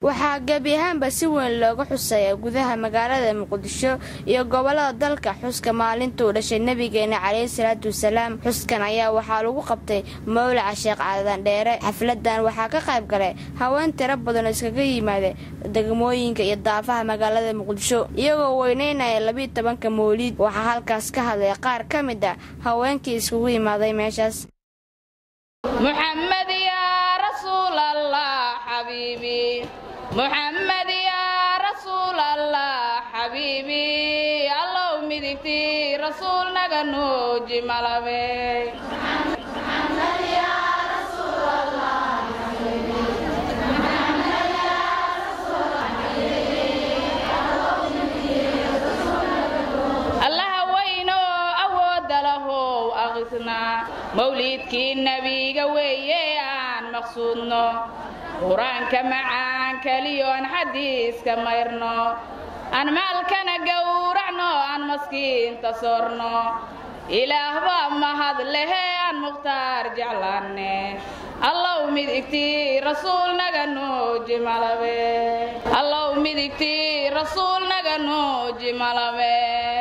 waxaa gebi ahaanba si weyn looga xuseeya gudaha magaalada muqdisho iyo gobolada dalka xuska maalintuu dhashay nebigeena caleyhi salaatu wasalaam xuskan ayaa waxaa lagu qabtay mawlaca sheekh cadan dheere xafladan waxaa ka qayb galay haween tiro badan oo iskaga yimaada degmooyinka iyo daafaha magaalada muqdisho iyagoo weyneynaya labiiyo tobanka mawliid waxaa halkaas ka hadlay qaar ka mid a haweenkii iskugu yimaaday meeshaas محمد يا رسول الله حبيبي محمد يا رسول الله حبيبي الله مدكتي رسول نغنوجي ملبي محمد يا رسول الله حبيبي محمد يا رسول الله وينو أود له أغثنا mawliidkii nebiga weeye aan maqsuudno qur-aanka macaan keliyo aan xadiiska mayrno aan maalkana gowracno aan maskiinta soorno ilaah baa mahad lehe aan mukhtaar jeclaane allow midigtii rasuul naga nuuji malabe allow midigtii rasuul naga nuuji malabe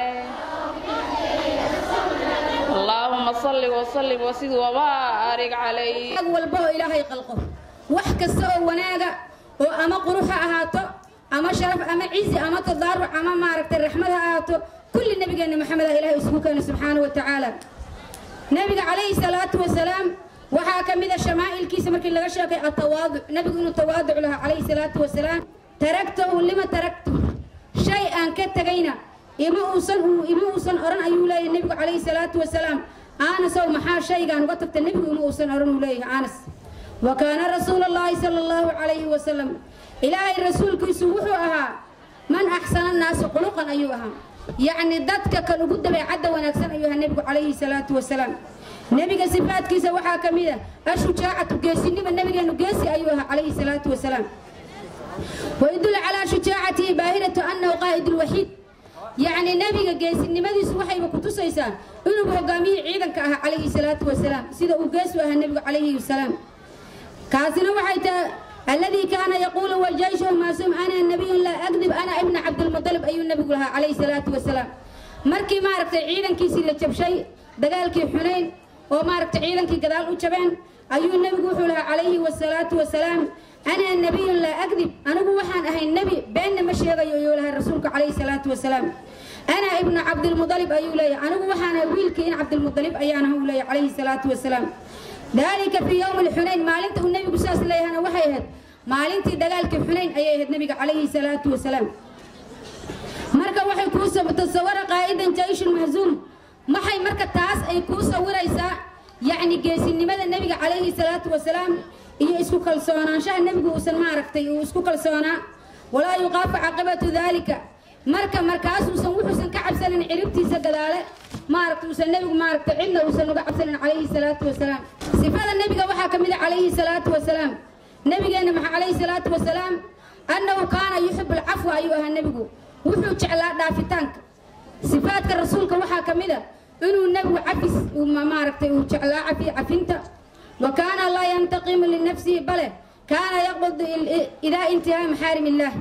اللهم صل وسلم وسد وبارك عليه walba oo ilaahay qalqo wax kasta oo wanaaga oo ama qurux ha ahaato ama sharaf ama cizi ama tadaaruc ama maaragtay raxmad ha ahaato kulli nabigeena maxamed ah ilaahay isugu keena subxaanahu wa tacaala nabiga calayhi salaatu wasalaam waxaa ka mid a shamaa'ilkiisa markii laga sheekay atawaaduc nabigu inuu tawaaduc lahaa calayhi salaatu wasalaam taragtahu lima taragtu shay aan ka tegayna ima uusan ima uusan oran ayuu leeyahay nebigu calayhi salaatu wasalaam aanasow maxaa shaygaan uga tagta nebigu ima uusan oran uu leeyahay aanas wa kaana rasuulu llaahi sala allahu calayhi wasalam ilaahay rasuulkiisu wuxuu ahaa man axsana nnaasi quluqan ayuu ahaa yacni dadka kan ugu dabeecadda wanaagsan ayuu ahaa nebigu calayhi salaatu wasalaam nebiga sifaadkiisa waxaa ka mid a ashujaacatu geesinima nebigeenu geesi ayuu ahaa calayhi salaatu wasalaam ويدل على شجاعته باهرة أنه قائد الوحيد يعني نبي جيسنimadiisu waxayba ku tusaysaa inuu hogaamiye ciidanka ah calayhi salaatu wasalaam sida uu geesu ahaa nebigu calayhi wasalaam kaasina waxay tahay الذي كان يقول والجيش معصوم أنا النبي لا أكذب أنا ابن عبد المطلب أي النبي لها عليه الصلاة والسلام markii maaragtay ciidankiisii la jabshay dagaalkii xunayn oo maaragtay ciidankii gadaal u jabeen ayuu nebigu wuxuu lahaa calayhi wasalaatu wasalaam أنا النبي لا أكذب أنا وحان أهي النبي بين ما شيء يقولها رسولك عليه الصلاة والسلام أنا ابن عبد المطلب أيو لي أنا وحان ويلك إن عبد المطلب أيانا هو لي عليه الصلاة والسلام ذلك في يوم الحنين ما لنت النبي قصاص لي أنا وحيهد ما لنت دقالك الحنين أيهد النبي عليه الصلاة والسلام مركا وحي كوسا بتصور قائدا جيش المهزوم ما حي مركا تاس أي كوسا وريسا يعني قيسي لماذا النبي عليه الصلاة والسلام iyo isku kalsoonaanshaha nebigu uusan maaragtay uu isku kalsoonaa walaa yuqaafu caqibatu daalika marka markaasuusan wuxuusan ka cabsanin ciribtiisa gadaale maaragta uusan nebigu maaragtay cidna uusan uga cabsanin calayhi salaatu wasalaam sifada nebiga waxaa ka mid a calayhi salaatu wasalaam nebigeenna maxa calayhi salaatu wasalaam annahu kaana yuxibu alcafwa ayuu ahaa nebigu wuxuu jeclaa dhaafitaanka sifaadka rasuulka waxaa ka mid a inuu nebigu cafis maaragtay uu jeclaa cafi cafinta وكان لا ينتقم لنفسه بل كان يقبض إذا انتهى محارم الله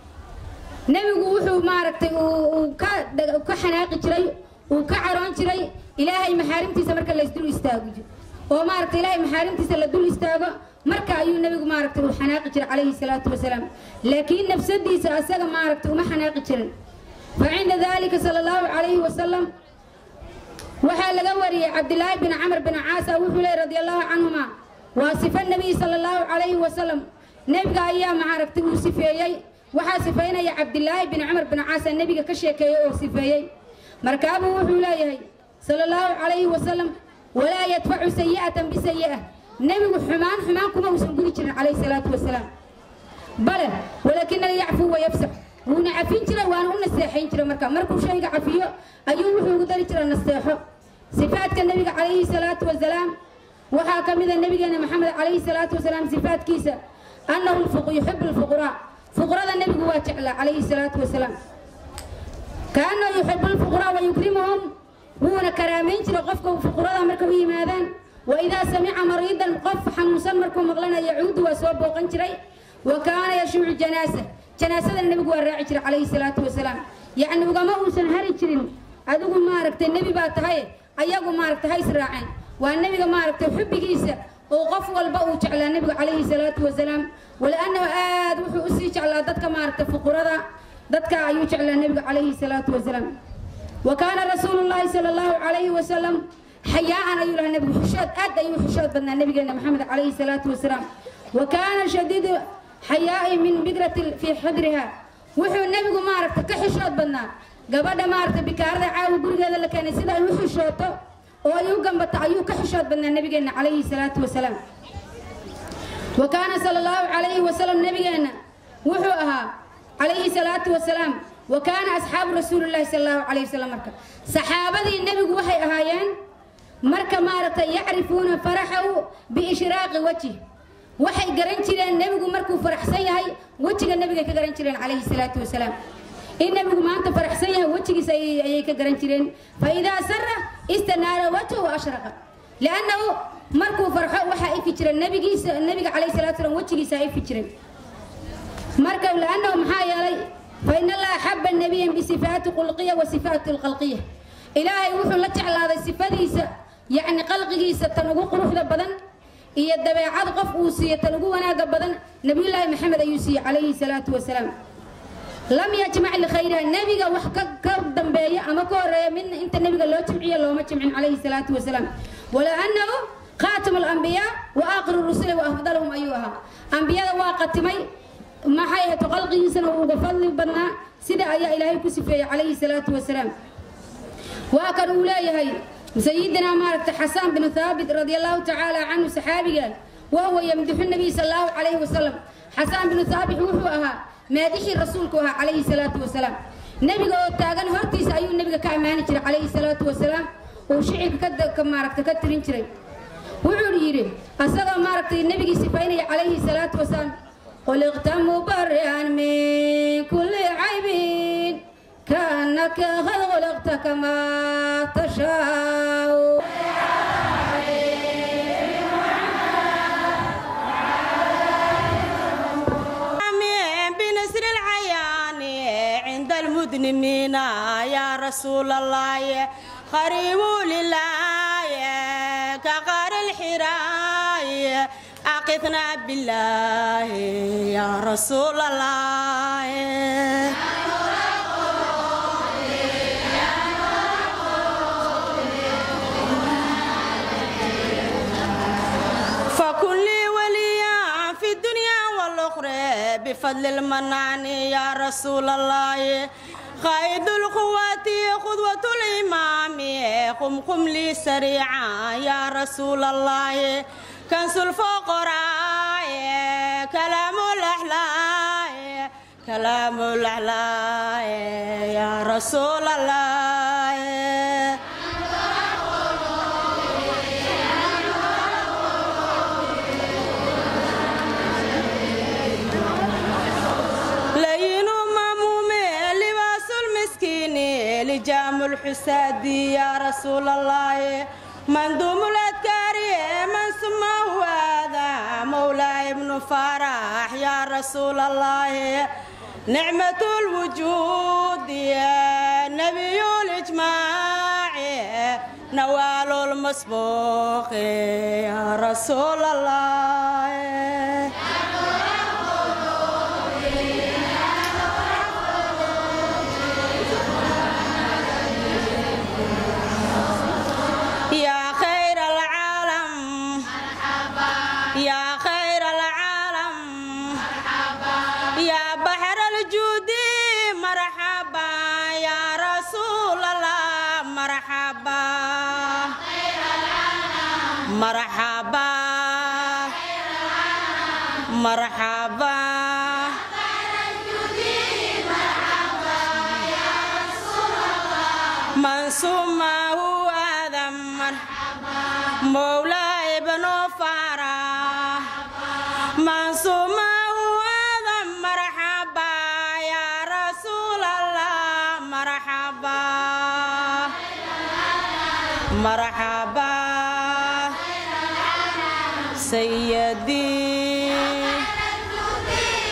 نبيgu wuxuu maaragtay uu ka ka xanaaqi jiray uu ka caroon jiray ilaahay maxaarimtiisa marka la isdul istaago oo maaragtay ilaahay maxaarimtiisa la dul istaago marka ayuu nebigu maaragtay uu xanaaqi jiray calayhi salaatu wasalaam laakiin nafsadiisa asaga maaragtay uma xanaaqi jirin facinda dalika sala allahu calayhi wasalam waxaa laga wariyey cabdilaahi bin camr bin caasa wuxuu leey radi allahu canhuma waa sifa nebiy sala allahu calayhi wasalam nebiga ayaa maaragtay uu sifeeyey waxaa sifaynaya cabdilaahi bin camr bin caasa nebiga ka sheekeeyey oo sifeeyey markaabuu wuxuu leeyahay sala allahu calayhi wasalam walaa yadfacu sayi'atan bisayi'a nebigu xumaan xumaan kuma uusan gudi jirin calayhi salaatu wasalaam bale walakina yacfu wa yafsax wuuna cafin jiray waana u naseexayn jiray marka markuu shayga cafiyo ayuu wuxuu ugu dari jiray naseexo sifaadka nebiga calayhi salaatu wasalaam waxaa ka mid a nebigeena maxamed calayhi salaatu wasalaam sifaadkiisa annahu yuxibu lfuqraa fuqrada nebigu waa jeclaa calayhi salaatu wasalaam kaanahu yuxibu lfuqraa wa yukrimuhum wuuna karaamayn jiray qofka fuqrada marka u yimaadaan wa idaa samica mariidan qof xanuunsan markuu maqlana yacuudu waa soo booqan jiray wa kaana yashuucu janaasa janaasadana nebigu waa raaci jiray calayhi salaatu wasalaam yacni ugama uusan hari jirin adigu maaragtay nebi baa tahay ayagu maaragtay ha israaceen waa nebiga maaragtay xubbigiisa oo qof walba uu jeclaa nebiga calayhi salaatu wasalaam waliannahu aad wuxuu usii jeclaa dadka maaragtay fuqurada dadka ayuu jeclaa nebiga calayhi salaatu wasalaam wa kaana rasuulu llaahi sala allahu calayhi wasalam xayaa'an ayuu lahaa nebigu xishood aad ayuu xishood badnaa nebigeena maxamed calayhi salaatu wasalaam wa kaana shadiidu xayaa'i min bikrati fii xidriha wuxuu nebigu maaragtay ka xishood badnaa gabadha maaragtay bikaarada caawa gurigeeda la keenay sida ay u xishooto oo ay u gambato ayuu ka xishood badnaa nebigeena calayhi salaatu wasalaam wa kaana sala allahu calayhi wasalam nebigeena wuxuu ahaa calayhi salaatu wasalaam wa kaana asxaabu rasuulillahi sala allahu calayhi wasalam marka saxaabadii nebigu waxay ahaayeen marka maaragtay yacrifuuna faraxahu biishraaqi wajhi waxay garan jireen nebigu markuu faraxsan yahay wejiga nebigay ka garan jireen calayhi salaatu wasalaam in nebigu maanta faraxsan yahay wejigiisa ayay ka garan jireen fa idaa sara istanaara wajhu ashraqa liannahu markuu farxo waxaa ifi jira nebigiisa nebiga calayhi salatu wasalam wejigiisa ifi jiray marka liannahu maxaa yeelay fa in allaha xaba nabiyan bisifaati qulqiya wa sifaati lqalqiya ilaahay wuxuu la jeclaaday sifadiisa yacni qalqigiisa tan ugu quruxda badan iyo dabeecad qof uu siiyo tan ugu wanaaga badan nabiyullaahi maxamed ayuu siiyey calayhi salaatu wasalaam lam yajmac likhayriha nebiga wax ka dambeeya ama ka horeeya midna inta nebiga loo jimciyo looma jimcin calayhi salaatu wasalaam walaa annahu khaatimu alambiyaa wa aakhiru rusuli wa afdaluhum ayuu ahaa ambiyada waa qatimay maxay ahayd qalqigiisana uu uga fadli badnaa sida ayaa ilaahay ku sifeeyey calayhi salaatu wasalaam waa kan uu leeyahay sayidina maaragtay xasaan binu thaabit radia allahu tacaala canhu saxaabiga wahuwa yamdixu nabiy sal allahu calayhi wasalam xasaan binu thaabit wuxuu ahaa maadixii rasuulku ahaa calayhi salaatu wasalaam nebiga oo taagan hortiisa ayuu nebiga ka ammaani jiray calayhi salaatu wasalaam uu shicibka ka maaragtay ka tirin jiray wuxuu yidhi asagoo maaragtay nebigii sifaynaya calayhi salaatu wasalaam khuliqta mubari'an min kulli caybin كأنك قد خلقت كما تشاء بنسر العيان عند المذنبين يا رسول الله خريم لله كغار الحراء أقثنا بالله يا رسول الله بفضل المنان يا رسول الله قائد القوات قدوة الإمام قم قم لي سريعا يا رسول الله كنس الفقراء كلام الأحلاء كلام الأحلاء يا رسول الله لجام الحسادي يا رسول الله مندوم الأذكار من سماه هذا مولاي ابن فرح يا رسول الله نعمة الوجود يا نبي الإجماع نوال المسبوق يا رسول الله مرحبا مرحبا من سماه آدم مولاي ابن فرح من سماه آدم مرحبا يا رسول الله مرحبا مرحبا سيدي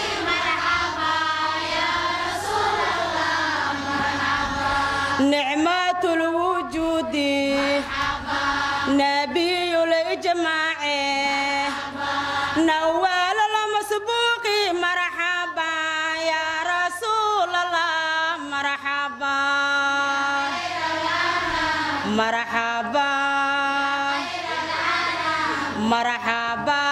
نبي الإجماع نوال المسبوق مرحبا يا رسول الله مرحبا مرحبا مرحبا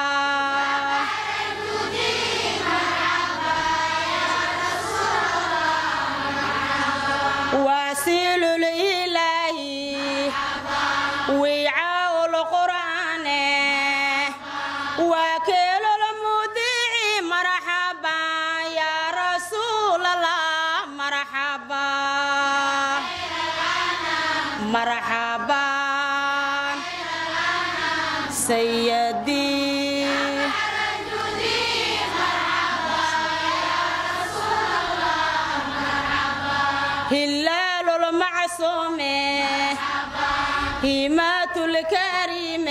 واسيل الإله وعاء القرآن وكيل المذيع مرحبا يا رسول الله مرحبا مرحبا سيدي هلال المعصوم هيمات الكريم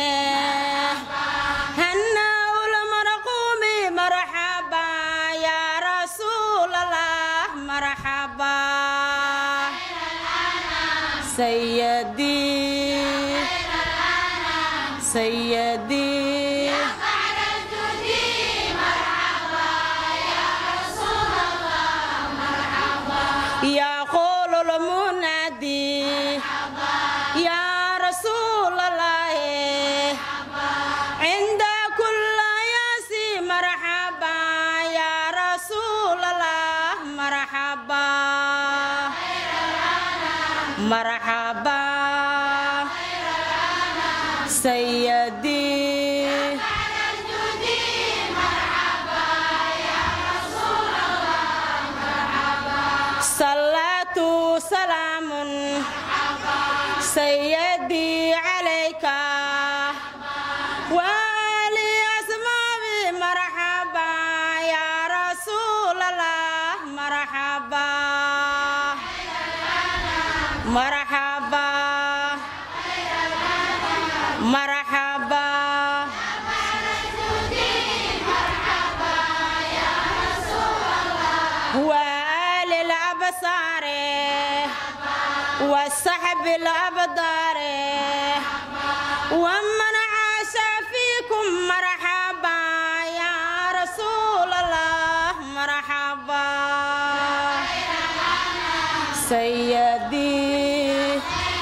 هناء المرقوم مرحبا يا رسول الله مرحبا سيدي سيدي يقول المنادي يا رسول الله عند كل ياسي مرحبا يا رسول الله مرحبا مرحبا سيدي صلاة سلام سيدي عليك والي أسمابي مرحبا يا رسول الله مرحبا مرحبا مرحبا وآل الأبصار والصحب الأبدار ومن عاش فيكم مرحبا يا رسول الله مرحبا سيدي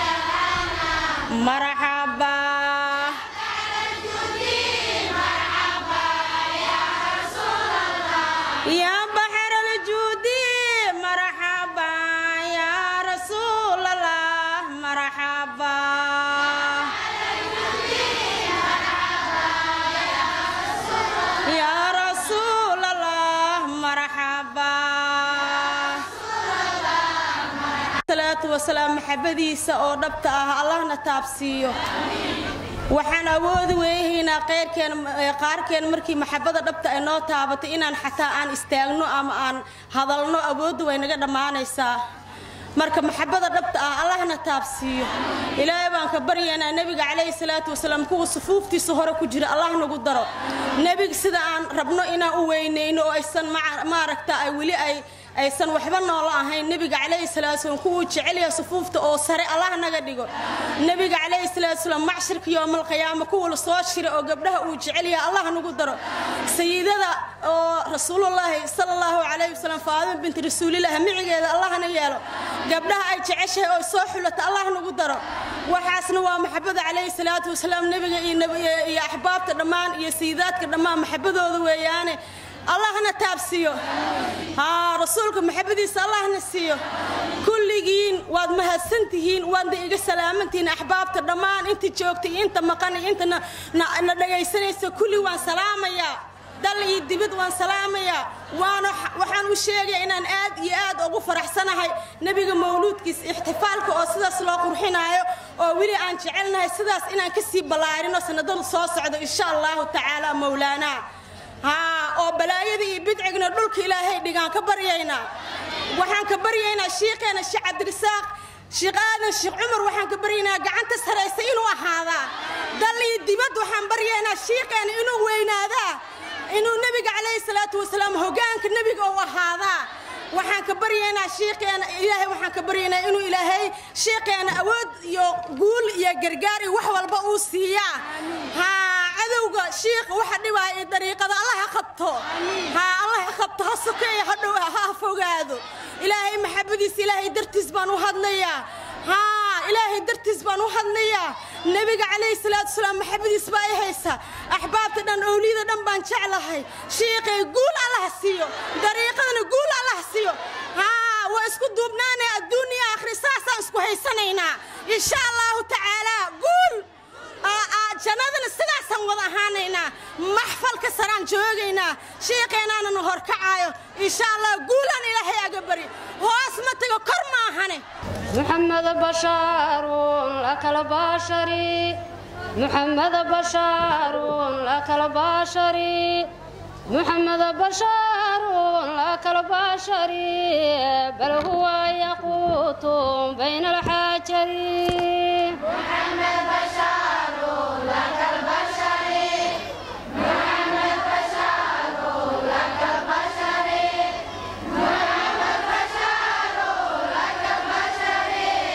مرحبا يا بحر الجود مرحبا يا رسول الله مرحبا يا رسول الله مرحبا salaatu wasalaam maxabadiisa oo dhabta ah allahna taabsiiyo waxaan awoodi weeyahaynaa qeyrkeen qaarkeen markii maxabada dhabta ay noo taabatay inaan xataa aan istaagno ama aan hadalno awoodda way naga dhammaanaysaa marka maxabada dhabta ah allahna taabsiiyo ilaahay baan ka baryaynaa nebiga calayhi salaatu wasalaam kuwa sufuuftiisa hore ku jira allah nagu daro nebiga sida aan rabno inaan u weynayno oo aysan maaragta ay weli ay aysan waxba noola ahayn nebiga calayhi salaatu wasalaam kuwuu jecel yahay sufuufta oo sare allah naga dhigo nebiga calayhi salaatu wasalaam macshirka yoomal qiyaama kuwa la soo shira oo gabdhaha uu jecel yahay allah nagu daro sayidada oo rasuulullaahi sala allahu calayhi wasalam faadima binti rasuulillaah micigeeda allahna yeelo gabdhaha ay jeceshahay oo soo xulata allah nagu daro waxaasna waa maxabada calayhi salaatu wasalaam nebiga iyo axbaabta dhammaan iyo sayidaadka dhammaan maxabadooda weeyaane allahna taabsiiyo haa rasuulka maxabadiisa allahna siiyo kulligiin waad mahadsantihiin waadna iga salaamantihiin axbaabta dhammaan inta joogta iyo inta maqan iyo inta na dhagaysanaysa kulli waan salaamayaa dal iyo dibad waan salaamayaa waana waxaan u sheegaya inaan aad iyo aad ugu faraxsanahay nebiga mawluudkiisa ixtifaalka oo sidaas loo qurxinaayo oo weli aan jecelnahay sidaas inaan kasii ballaarino sanadada soo socdo insha allahu tacaala mowlaanaa haa oo balaayada iyo bidcigna dhulka ilaahay dhigaan ka baryaynaa waxaan ka baryaynaa shiikheena sheekh cabdirisaaq sheekh aadan sheekh cumar waxaan ka baryaynaa gacanta saraysa inuu ahaadaa dal iyo dibad waxaan baryaynaa shiikheena inuu weynaadaa inuu nebiga calayhi salaatu wasalaam hogaanka nebiga uu ahaadaa waxaan ka baryaynaa shiiqeena ilaahay waxaan ka baryaynaa inuu ilaahay shiiqeena awood iyo guul iyo gargaar iyo wax walba uu siiyaa haa cadowga shiiqa waxa dhibaya ee dariiqada allah ha qabto haa allah ha qabto ha sokeeya ha dhow ha fogaado ilaahay maxabadiisa ilaahay dartiis baan u hadlayaa haa ilaahay dartiis baan u hadlayaa nebiga calayhi salaatu wasalaam maxabadiis baa i haysa axbaabta dhan owliyada dhan baan jeclahay shiiqay guul allah siiyo dariiqadana guul allah siiyo haa waa isku duubnaanay adduun iyo aakhri saasaan isku haysanaynaa insha allahu tacaalaa guul jannadana sidaasaan wada ahaanaynaa maxfalka saraan joogaynaa shiiqeenaanana horkacaayo insha allah guulaan ilaahay aga bari hoos ma tago kor maahane محمد بشار لك البشر محمد بشار لك البشر محمد بشار لك البشر بل هو يقوت بين الحجر محمد بشار لك البشر محمد بشار لك البشر محمد بشار لك البشر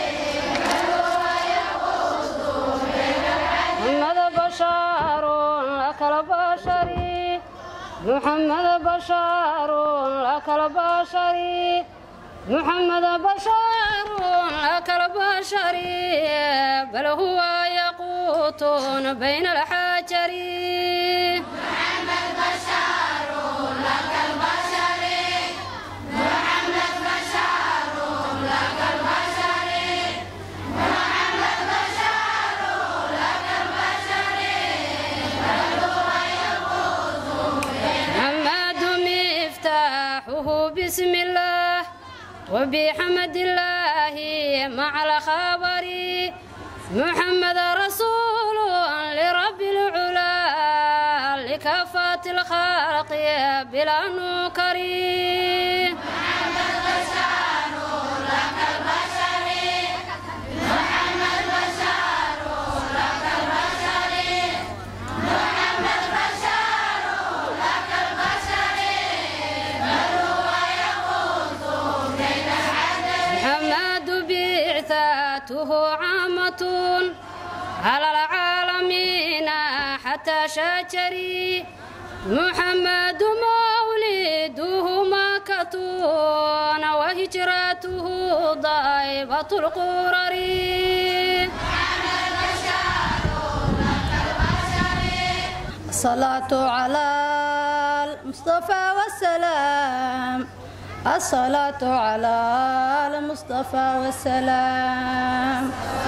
محمد بشار لك البشر محمد بشار لك البشر محمد بشار لك البشر بل هو يقوت بين الحجر محمد بشار لك البشر محمد بشار لك البشر محمد بشار لك البشر بل هو يقوت محمد مفتاحه بسم الله وبحمد الله مع الخبر محمد رسول لرب العلا لكافة الخلق بلا نكر محمد بشار لك البشر محمد بشار لك البشر محمد بشار لك البشر بل هو يقوت بين الحدث محمد بعثاته عامة على العالمين حتى شجري محمد مولده مكة وهجرته ضائبة القرر محمد بشار لك البشر الصلاة على المصطفى والسلام الصلاة على المصطفى والسلام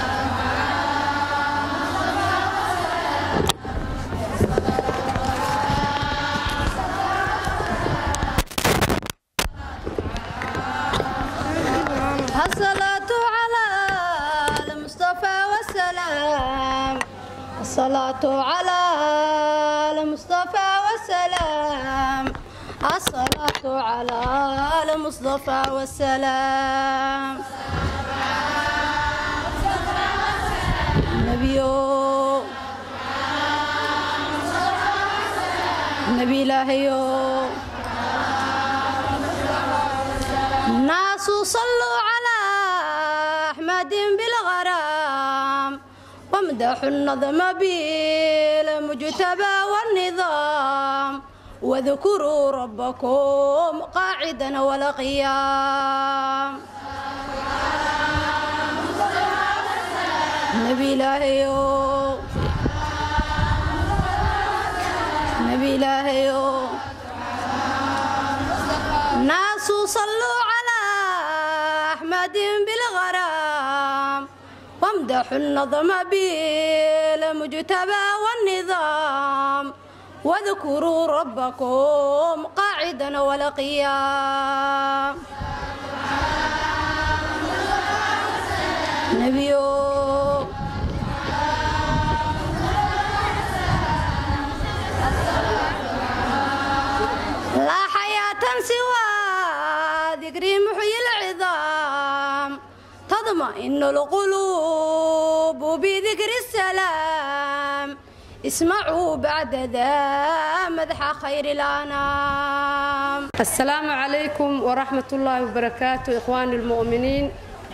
الصلاة على المصطفى والسلام الصلاة على المصطفى والسلام الصلاة على المصطفى والسلام نبي نبي الله الناس صلوا على أحمد بالغرام وامدحوا النظم بالمجتبى والنظام واذكروا ربكم قاعدا ولا قيام نبي الله نبي الله الناس صلوا على أحمد بالغرام وامدحوا النظم بالمجتبى والنظام واذكروا ربكم قاعدا ولا قيام نبي لا حياة سوى ذكر محيي العظام تضمئن القلوب بذكر السلام اسمعوا بعد ذا مدح خير الأنام السلام عليكم ورحمة الله وبركاته إخواني المؤمنين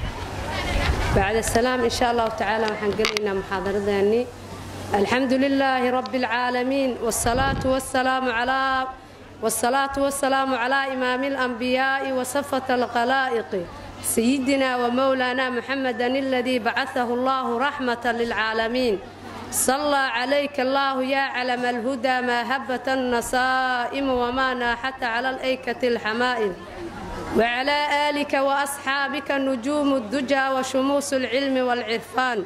بعد السلام إن شاء الله تعالى وحنقلنا محاضرة ذاني الحمد لله رب العالمين والصلاة والسلام على والصلاة والسلام على إمام الأنبياء وصفة الخلائق سيدنا ومولانا محمدا الذي بعثه الله رحمة للعالمين صلى عليك الله يا علم الهدى ما هبت النصائم وما ناحت على الأيكة الحمائل وعلى آلك وأصحابك نجوم الدجى وشموس العلم والعرفان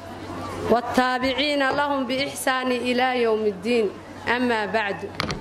والتابعين لهم بإحسان إلى يوم الدين أما بعد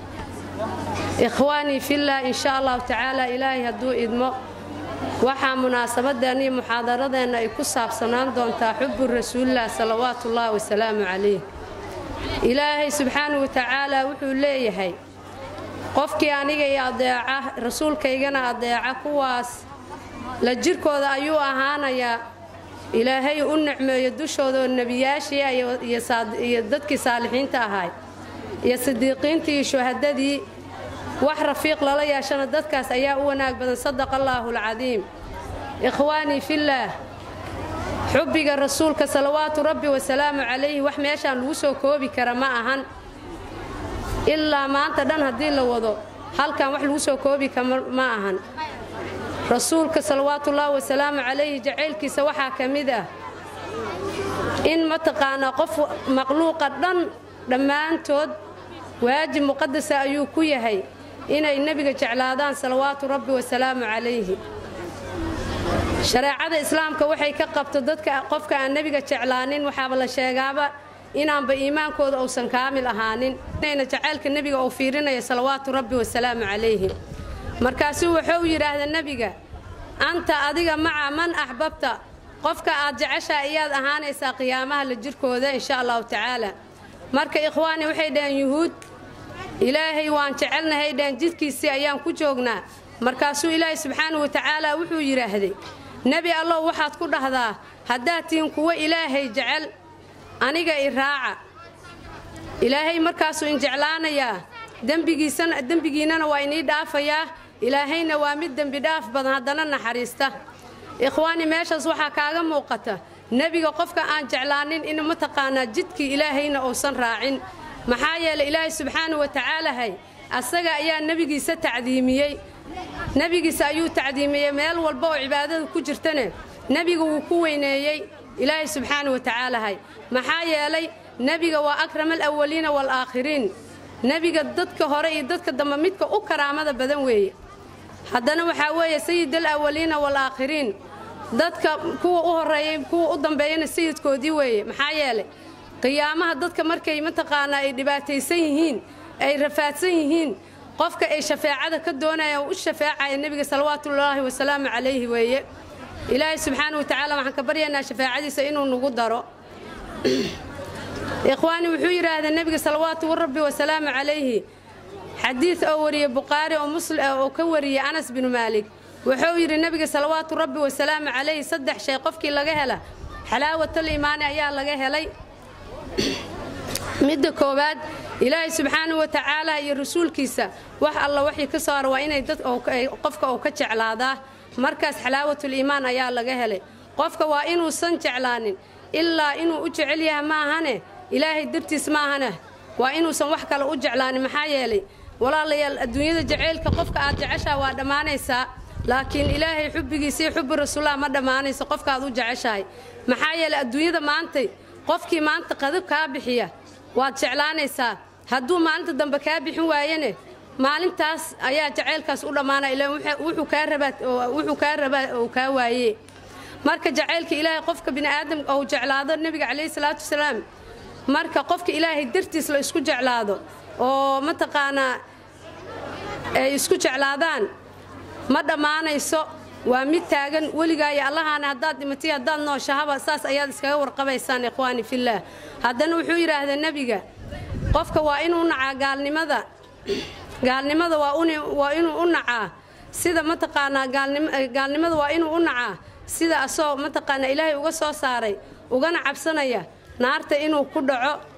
إخواني في الله إن شاء الله تعالى إلهي هدو إدمو waxaa munaasabadeennii muxaadaradeenna ay ku saabsanaan doontaa xubu rasuulilah salawaatu ullaahi wasalaamu calayh ilaahay subxaanahu watacaalaa wuxuu leeyahay qofkii aniga i adeeca rasuulkaygana adeeca kuwaas la jirkooda ayuu ahaanayaa ilaahay u nicmeeyo dushoodaoo nebiyaashii iyo dadkii saalixiinta ahaay iyo sidiiqiintii iyo shuhadadii wax rafiiq lala yeeshana dadkaas ayaa u wanaag badan sadaqa allaahu alcadiim ikhwaanii fillaah xubbiga rasuulka salawaatu rabbi wasalaamu calayhi wax meeshaan lagu soo koobi kara ma ahan ilaa maanta dhan haddii la wado halkan wax lagu soo koobi kara ma ahan rasuulka salawaatuullaahi wasalaamu calayhi jacaylkiisa waxaa ka mid ah in mataqaanaa qof maqluuqa dhan dhammaantood waajib muqadasa ayuu ku yahay inay nebiga jeclaadaan salawaatu rabbi wasalaamu calayhi shareecada islaamka waxay ka qabto dadka qofka aan nebiga jeclaanin waxaaba la sheegaaba inaanba iimaankooda uusan kaamil ahaanin inayna jacaylka nebiga uu fiirinaya salawaatu rabbi wasalaamu calayhi markaasuu wuxuu yidhaahda nebiga anta adiga maca man axbabta qofka aad jeceshaa iyaad ahaanaysaa qiyaamaha la jirkooda insha allahu tacaala marka ikhwaani waxay dhaheen yuhuud ilaahay waan jecelnahay dhaheen jidkiisii ayaan ku joognaa markaasuu ilaahay subxaanahu watacaala wuxuu yidhaahday nebi allow waxaad ku dhahdaa haddaad tihiin kuwo ilaahay jecel aniga i raaca ilaahay markaasuu in jeclaanayaa dembigiinnana waa inii dhaafayaa ilaahayna waa mid dembi dhaaf badan haddana naxariista ikhwaani meeshaas waxaa kaaga muuqata nebiga qofka aan jeclaanin in mataqaanaa jidkii ilaahayna uusan raacin maxaa yeelay ilaahay subxaanahu watacaalahay asaga ayaa nebigiisa tacdiimiyey nebigiisa ayuu tacdiimiyey meel walba oo cibaadada ku jirtane nebiga wuu ku weyneeyey ilaahay subxaanahu watacaalahay maxaa yeelay nebiga waa akrama alawaliina waalaakhiriin nebiga dadka hore iyo dadka dambe midka u karaamada badan weeye haddana waxaa weeye sayid alawaliina waalaakhiriin dadka kuwa u horeeyey kuwa u dambeeyana sayidkoodii weeye maxaa yeelay qiyaamaha dadka markay mataqaanaa ay dhibaataysan yihiin ay rafaadsan yihiin qofka ay shafeecada ka doonayaan u shafeecaya nebiga salawaatullaahi wasalaamu calayhi weeye ilaahay subxaana watacaala waxaan ka baryaynaa shafaacadiisa inuu nagu daro ikhwaani wuxuu yidhaahdaa nebiga salawaatu rabbi wasalaamu calayhi xadiid oo wariyey bukhaari oo muslim oo ka wariyey anas binu maalik wuxuu yidhi nebiga salawaatu rabbi wasalaamu calayhi saddex shay qofkii laga hela xalaawatal iimaani ayaa laga helay midda koowaad ilaahay subxaanahu watacaala iyo rasuulkiisa wax alla waxii ka soo hara waa inay dad qofka uu ka jeclaadaa markaas xalaawatul iimaan ayaa laga helay qofka waa inuusan jeclaanin ilaa inuu u jecel yahay maahane ilaahay dartiis maahane waa inuusan wax kale u jeclaanin maxaa yeelay walaalayaal adduunyada jaceylka qofka aad jeceshaha waa dhammaanaysaa laakiin ilaahay xubbigiisii xubbi rasuullah ma dhammaanayso qofkaaad u jeceshahay maxaa yeelay adduunyada maantay qofkii maanta qadab kaa bixiya waad jeclaanaysaa hadduu maalinta dambe kaa bixin waayene maalintaas ayaa jacaylkaas u dhammaana ila wuxuu kaa rabaa uu kaa waaye marka jacaylka ilaahay qofka bini'aadam ou jeclaado nebiga calayhi salaatu wasalaam marka qofka ilaahay dartiis la isku jeclaado oo mataqaanaa ay isku jeclaadaan ma dhammaanayso waa mid taagan weligaayo allahaana haddaad dhimatay haddaad nooshahaba saas ayaad iskaga warqabaysaan ikhwaani fillaah haddana wuxuu yidhaahdaa nebiga qofka waa inuu nacaa gaalnimada gaalnimada waa inuu u nacaa sida mataqaanaa gaalnimada waa inuu u nacaa sida asoo mataqaanaa ilaahay uga soo saaray ugana cabsanaya naarta inuu ku dhaco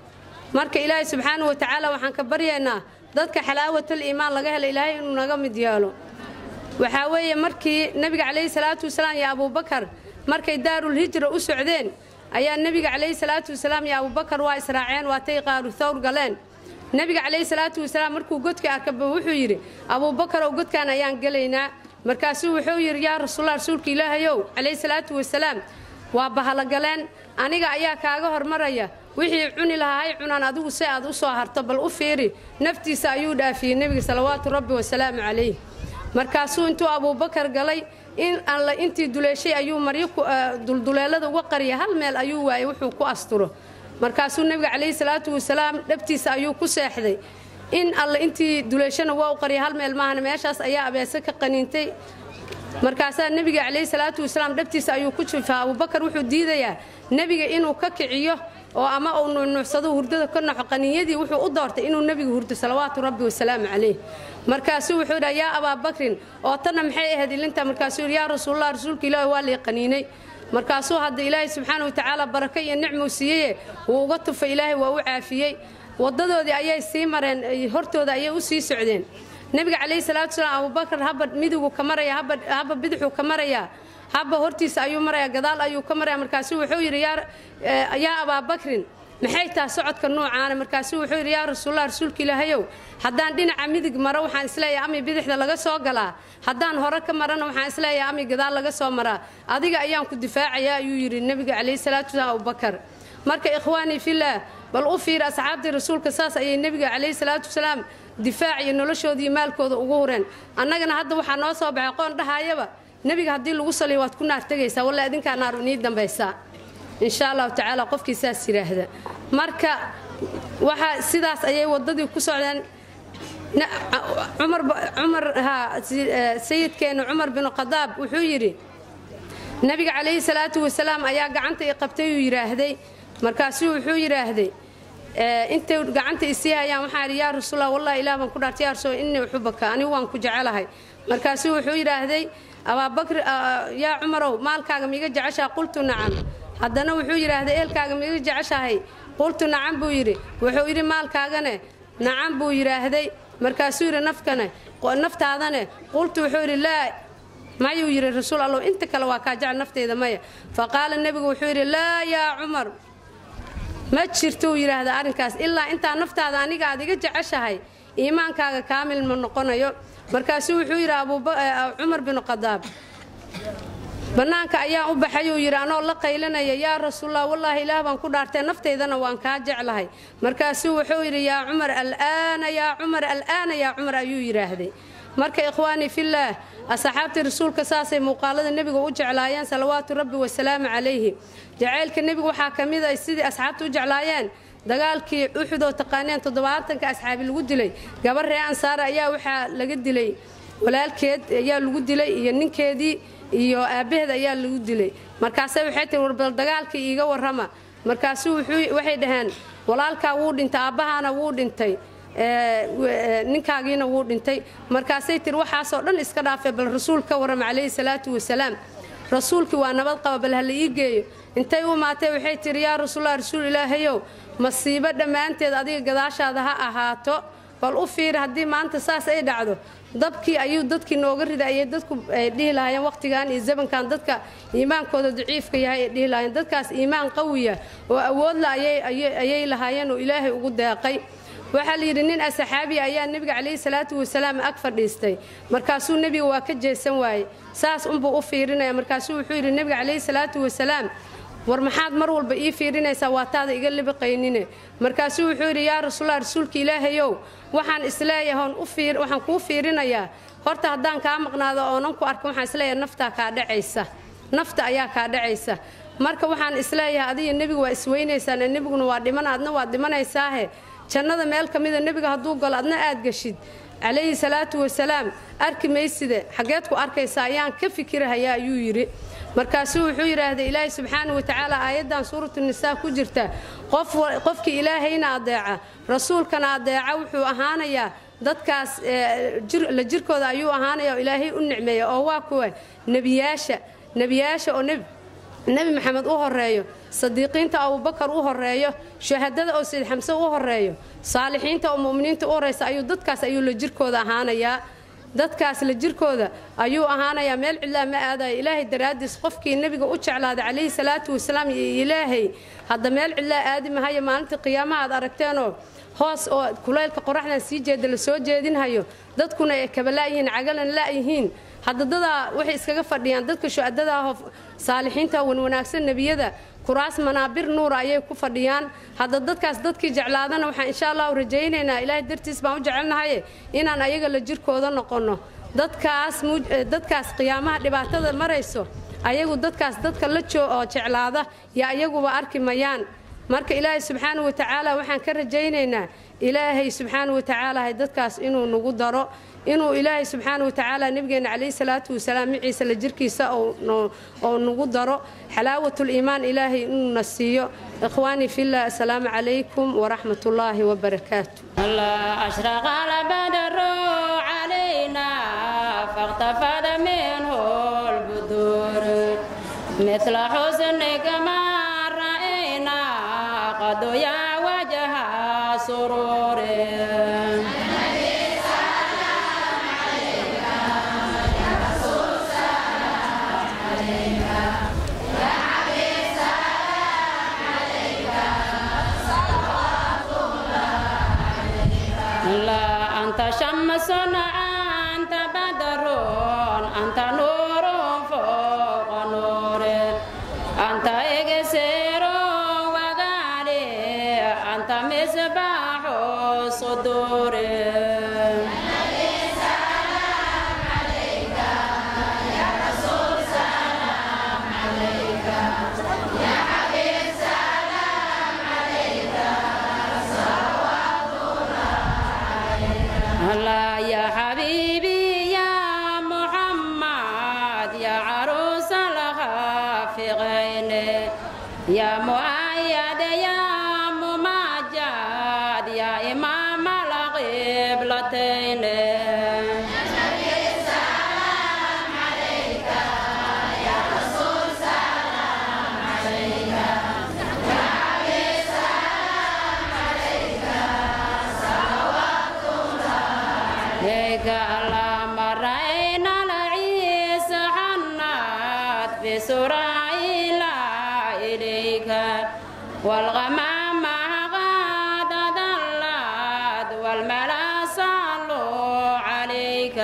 marka ilaahay subxaanahu watacaala waxaan ka baryaynaa dadka xalaawatal iimaan laga hela ilaahay inuu naga mid yeelo waxaa weeye markii nebiga calayhi salaatu wasalaam iyo abuubakar markay daarulhijra u socdeen ayaa nebiga calayhi salaatu wasalaam iyo abuubakar waa israaceen waatay qaaru thawr galeen nebiga calayhi salaatu wasalaam markuu godka arkaba wuxuu yidhi abuubakarow godkan ayaan gelaynaa markaasuu wuxuu yidhi yaa rasuulla rasuulka ilaahayow calayhi salaatu wasalaam waa bahalogaleen aniga ayaa kaaga hormaraya wixii cuni lahaa hay cunaan adigu si aad u soo harto bal u fiiri naftiisa ayuu dhaafiyey nebiga salawaatu rabbi wasalaamu calayh markaasuu intuu abuubakar galay in alla intii duleeshay ayuu maryo dulduleelada uga qariya hal meel ayuu waayey wuxuu ku asturo markaasuu nebiga calayhi salaatu wasalaam dhabtiisa ayuu ku seexday in alla intii duleeshana waa u qariya hal meel maahana meeshaas ayaa abeese ka qaniintay markaasaa nebiga calayhi salaatu wasalaam dhabtiisa ayuu ku jifaa abuubakar wuxuu diidayaa nebiga inuu ka kiciyo oo ama uu nuunuucsado hurdada ka noxo qaninyadii wuxuu u doortay inuu nebiga hurdo salawaatu rabbi wasalaamu calayh markaasuu wuxuu yidhaa yaa abaabakrin oo tanna maxay ahayd ilinta markaasuu yidhi yaa rasuulallah rasuulka ilaahi waa lii qaniinay markaasuu hadda ilaahay subxaana watacaala barako iyo nicmuu siiyeye wuu uga tufay ilaahay waa u caafiyey wadadoodii ayay sii mareen hortooda ayay u sii socdeen nebiga calayhi salaatu wasalaam abuubakar haba midigu ka maraya haba bidixuu ka marayaa haba hortiisa ayuu maraya gadaal ayuu ka maraya markaasuu wuxuu yidhi yaa abaabakrin maxay taha socodka nuucaana markaasuu wuxuu yidhi yaa rasuulallah rasuulka ilaahayow haddaan dhinaca midig maro waxaan isleeyahay ami bidixda laga soo galaa haddaan hore ka marana waxaan isleeyahay ami gadaal laga soo maraa adiga ayaan ku difaacayaa ayuu yidhi nebiga calayhi salaatu wasalaam abubakar marka ikhwaanii fillaah bal u fiiri asxaabtii rasuulka saas ayay nebiga calayhi salaatu wasalaam difaac iyo noloshoodii maalkooda ugu hureen annagana hadda waxaa noo soo baxay qoon dhahaayaba nebiga haddii lagu saliyo waad ku naar tegaysaa walla idinkaa naar inii dambaysaa insha allahu tacaala qofkii saas yidhaahda marka waxaa sidaas ayay wadadii ku socdeen cumar sayidkeenna cumar binu khadaab wuxuu yidhi nebiga calayhi salaatu wasalaam ayaa gacanta i qabtay uu yidhaahday markaasuu wuxuu yidhaahday intay gacanta isii hayaan waxaa idhi yaa rasuulla wallahi ilaah baan ku dhaartay yaa rasuul innii uxubaka anigu waan ku jecelahay markaasuu wuxuu yidhaahday abaabakr yaa cumarow maalkaaga miiga jeceshaha qultu nacam haddana wuxuu yidhaahday eelkaaga miiga jeceshahay qultu nacam buu yidhi wuxuu yidhi maalkaagane nacam buu yidhaahday markaasuu yidhi nafkane naftaadane qultu wuxuu yidhi laa mayuu yidhi rasuul allow inta kale waa kaa jecel nafteyda maya fa qaala nebigu wuxuu yidhi laa yaa cumar ma jirto uu yidhaahda arrinkaas ilaa intaa naftaada aniga aad iga jeceshahay iimaankaaga kaamil ma noqonayo markaasuu wuxuu yidhi cumar binu khadaab bannaanka ayaan u baxay uu yidhi anoo la qaylanaya yaa rasuulallah wallaahi ilaah baan ku dhaartay naftaydana waan kaa jeclahay markaasuu wuxuu yidhi yaa cumar alaana yaa cumar al'aana yaa cumar ayuu yidhaahday marka ikhwaanii fillaah asxaabtii rasuulka saasay muuqaalada nebiga u jeclaayeen salawaatu rabbi wasalaamu calayhi jacaylka nebiga waxaa ka mid a sidii asxaabta u jeclaayeen dagaalkii uxud oo taqaaneen toddobaatanka asxaabi lagu dilay gabar ree ansaara ayaa waxaa laga dilay walaalkeed ayaa lagu dilay iyo ninkeedii iyo aabbaheed ayaa lagu dilay markaase waxay tihi warbal dagaalkii iiga warrama markaasu waxay dhaheen walaalkaa wuu dhintay aabbahaana wuu dhintay ninkaagiina wuu dhintay markaasay tiri waxaasoo dhan iska dhaafay bal rasuul ka warrama calayhi salaatu wasalaam rasuulkii waa nabad qaba bal hala ii geeyo intay u imaatay waxay tihi yaa rasuulallah rasuul ilaahayow masiibo dhammaanteed adiga gadaashaada ha ahaato bal u fiiri haddii maanta saas ay dhacdo dabkii ayuu dadkii nooga rida ayay dadku ay dhihi lahaayeen wakhtigan iyo zamankan dadka iimaankooda daciifka yahay ay dhihi lahaayeen dadkaas iimaan qawiya oo awoodla ayay lahaayeen oo ilaahay ugu deeqay waxaa layidhi nin asaxaabiya ayaa nebiga calayhi salaatu wasalaam ag fadhiistay markaasuu nebiga waa ka jeesan waaye saas unbuu u fiirinaya markaasuu wuxuu yidhi nebiga calayhi salaatu wasalaam war maxaad mar walba ii fiirinaysaa waa taada iga libiqaynine markaasuu wuxuu yidhi yaa rasuulallah rasuulka ilaahayow waxaan isleeyahay waxaan kuu fiirinayaa horta haddaan kaa maqnaado oonan ku arkin waxaan isleeyahay naftaa kaa dhacaysa nafta ayaa kaa dhacaysa marka waxaan isleeyahay adiga nebiga waa isweynaysaan nebiguna waa dhiman adna waad dhimanaysaahe jannada meel ka mida nebiga hadduu galo adna aad geshid calayhi salaatu wasalaam arki mayside xaggeed ku arkaysa ayaan ka fikirahayaa ayuu yidhi markaasuu wuxuu yidhaahday ilaahay subxaana wa tacaala aayaddan suuratu nisaa ku jirta qofkii ilaahayna adeeca rasuulkana adeeca wuxuu ahaanayaa dadkaas la jirkooda ayuu ahaanaya oo ilaahay u nicmeeya oo waa kuwa nebiyaasha nebiyaasha oo nebi maxamed u horeeyo sadiiqiinta abubakar u horeeyo shuhadada oo sayid xamse u horeeyo saalixiinta oo mu'miniinta u horeysa ayuu dadkaas ayuu la jirkooda ahaanayaa dadkaas la jirkooda ayuu ahaanayaa meel cidlaa ma aadayo ilaahay daraaddiis qofkii nebiga u jeclaaday calayhi salaatu wasalaam iyo ilaahay hadda meel cidlaa aadi mahayo maalintii qiyaamaha aad aragteenoo hoos oo kulaylka qoraxdan sii jeeda la soo jeedinhayo dadkuna ay kaba la'yihiin cagalan la'yihiin hadda dadaa waxay iskaga fadhiyaan dadka shu'adada ahoo saalixiinta wanwanaagsan nebiyada kuraas manaabir nuura ayay ku fadhiyaan hadda dadkaas dadkii jeclaadana waxaan insha allahu rajaynaynaa ilaahay dartiis baan u jecelnahaye inaan ayaga la jirkooda noqonno dadkaas dadkaas qiyaamaha dhibaatada marayso ayagu dadkaas dadka la joo oo jeclaada yo ayaguba arki mayaan marka ilaahay subxaana wa tacaala waxaan ka rajaynaynaa ilaahay subxaana wa tacaala dadkaas inuu nagu daro inuu ilaahay subxaana wa tacaala nebigeenna calayhi salaatu wasalaam miciisa la jirkiisa oo nagu daro xalaawatul-iimaan ilaahay inuuna siiyo ikhwaanii fillah assalaamu calaykum waraxmat ullaahi wabarakaatu أشرق البدر علينا فاختفت منه البدور مثل حسنك ما رأينا قد يا وجه سرور لا أنت شمس أنت بدر أنت نور فوق نور أنت إكسير وغالي أنت مصباح الصدور الله يا حبيبي يا محمد يا عروس الخافقين يا مؤيد يا ممجد يا إمام القبلتين عليك اللهم رأينا العيس حنات بسرائيل إليك والغمام غاد ضلت والملا صلوا عليك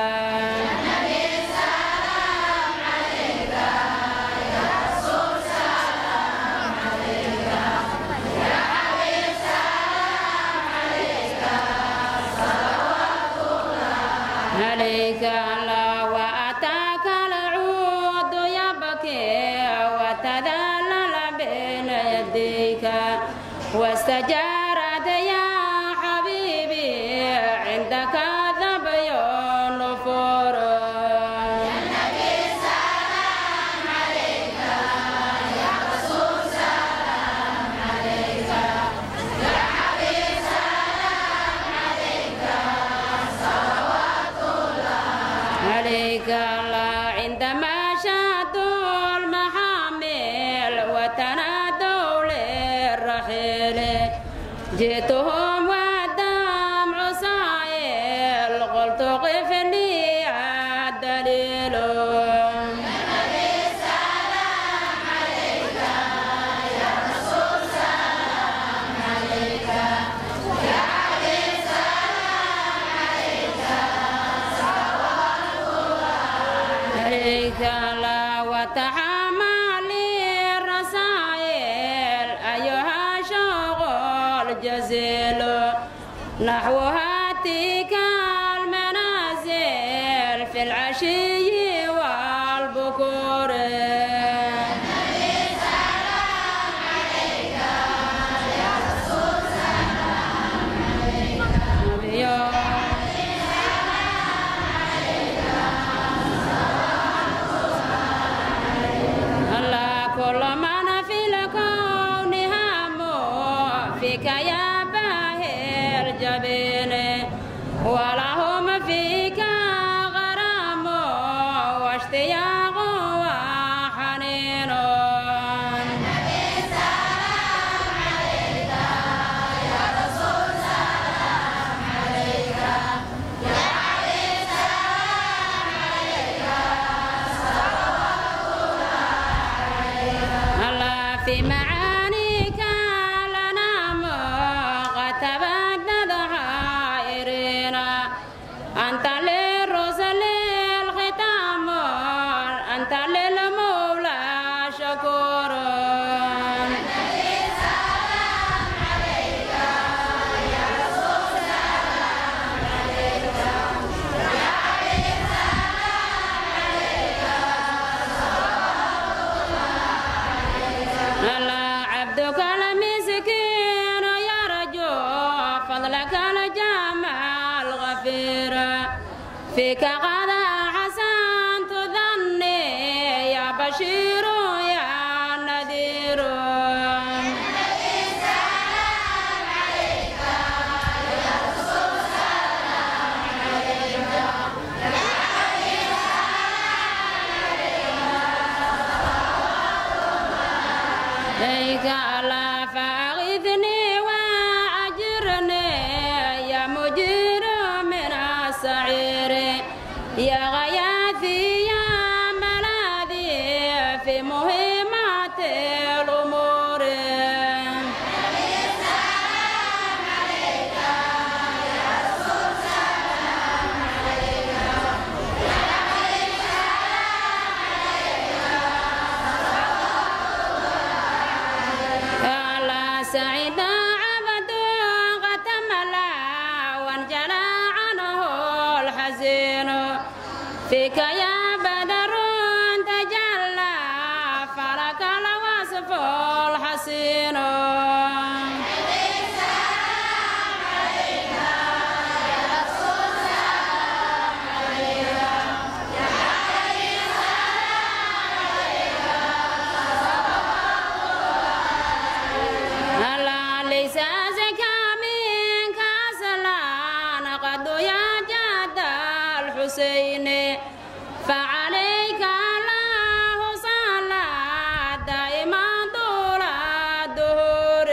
عليك الله وأتاك العود يبكي وتذلل بين يديك واستجارت يا حبيبي عندك ذبي النفور عليك الله عندما شادوا المحامل وتنادوا للرحيل جئتهم والدمع سائل قلت قف لي الدليل عليك لا وتحمل الرسائل أيها شغل جزيل نحو هاتيك المنازل في العشي والبكور الله كل من في الكون هم فيك يا باهر جبين ولهم فيك غرام واشتياق وحنين أنت للمولى شكور ألا عبدك المسكين يرجو فضلك الجمع الغفير فيك قد حسنت ظني يا بشير يا نذير إليك ألا فأغثني وأجرني يا مجير من السعير يا غياثي يا ملاذي في مهمات الأمور ألا سعيد عبد غتملا وانجلى عنه الحزين فيك يا بدر تجلى فلك الوصف الحسين ألا ليس زكى منك أصلا قد يا جد الحسين فعليك الله صلى دائما طول الدهور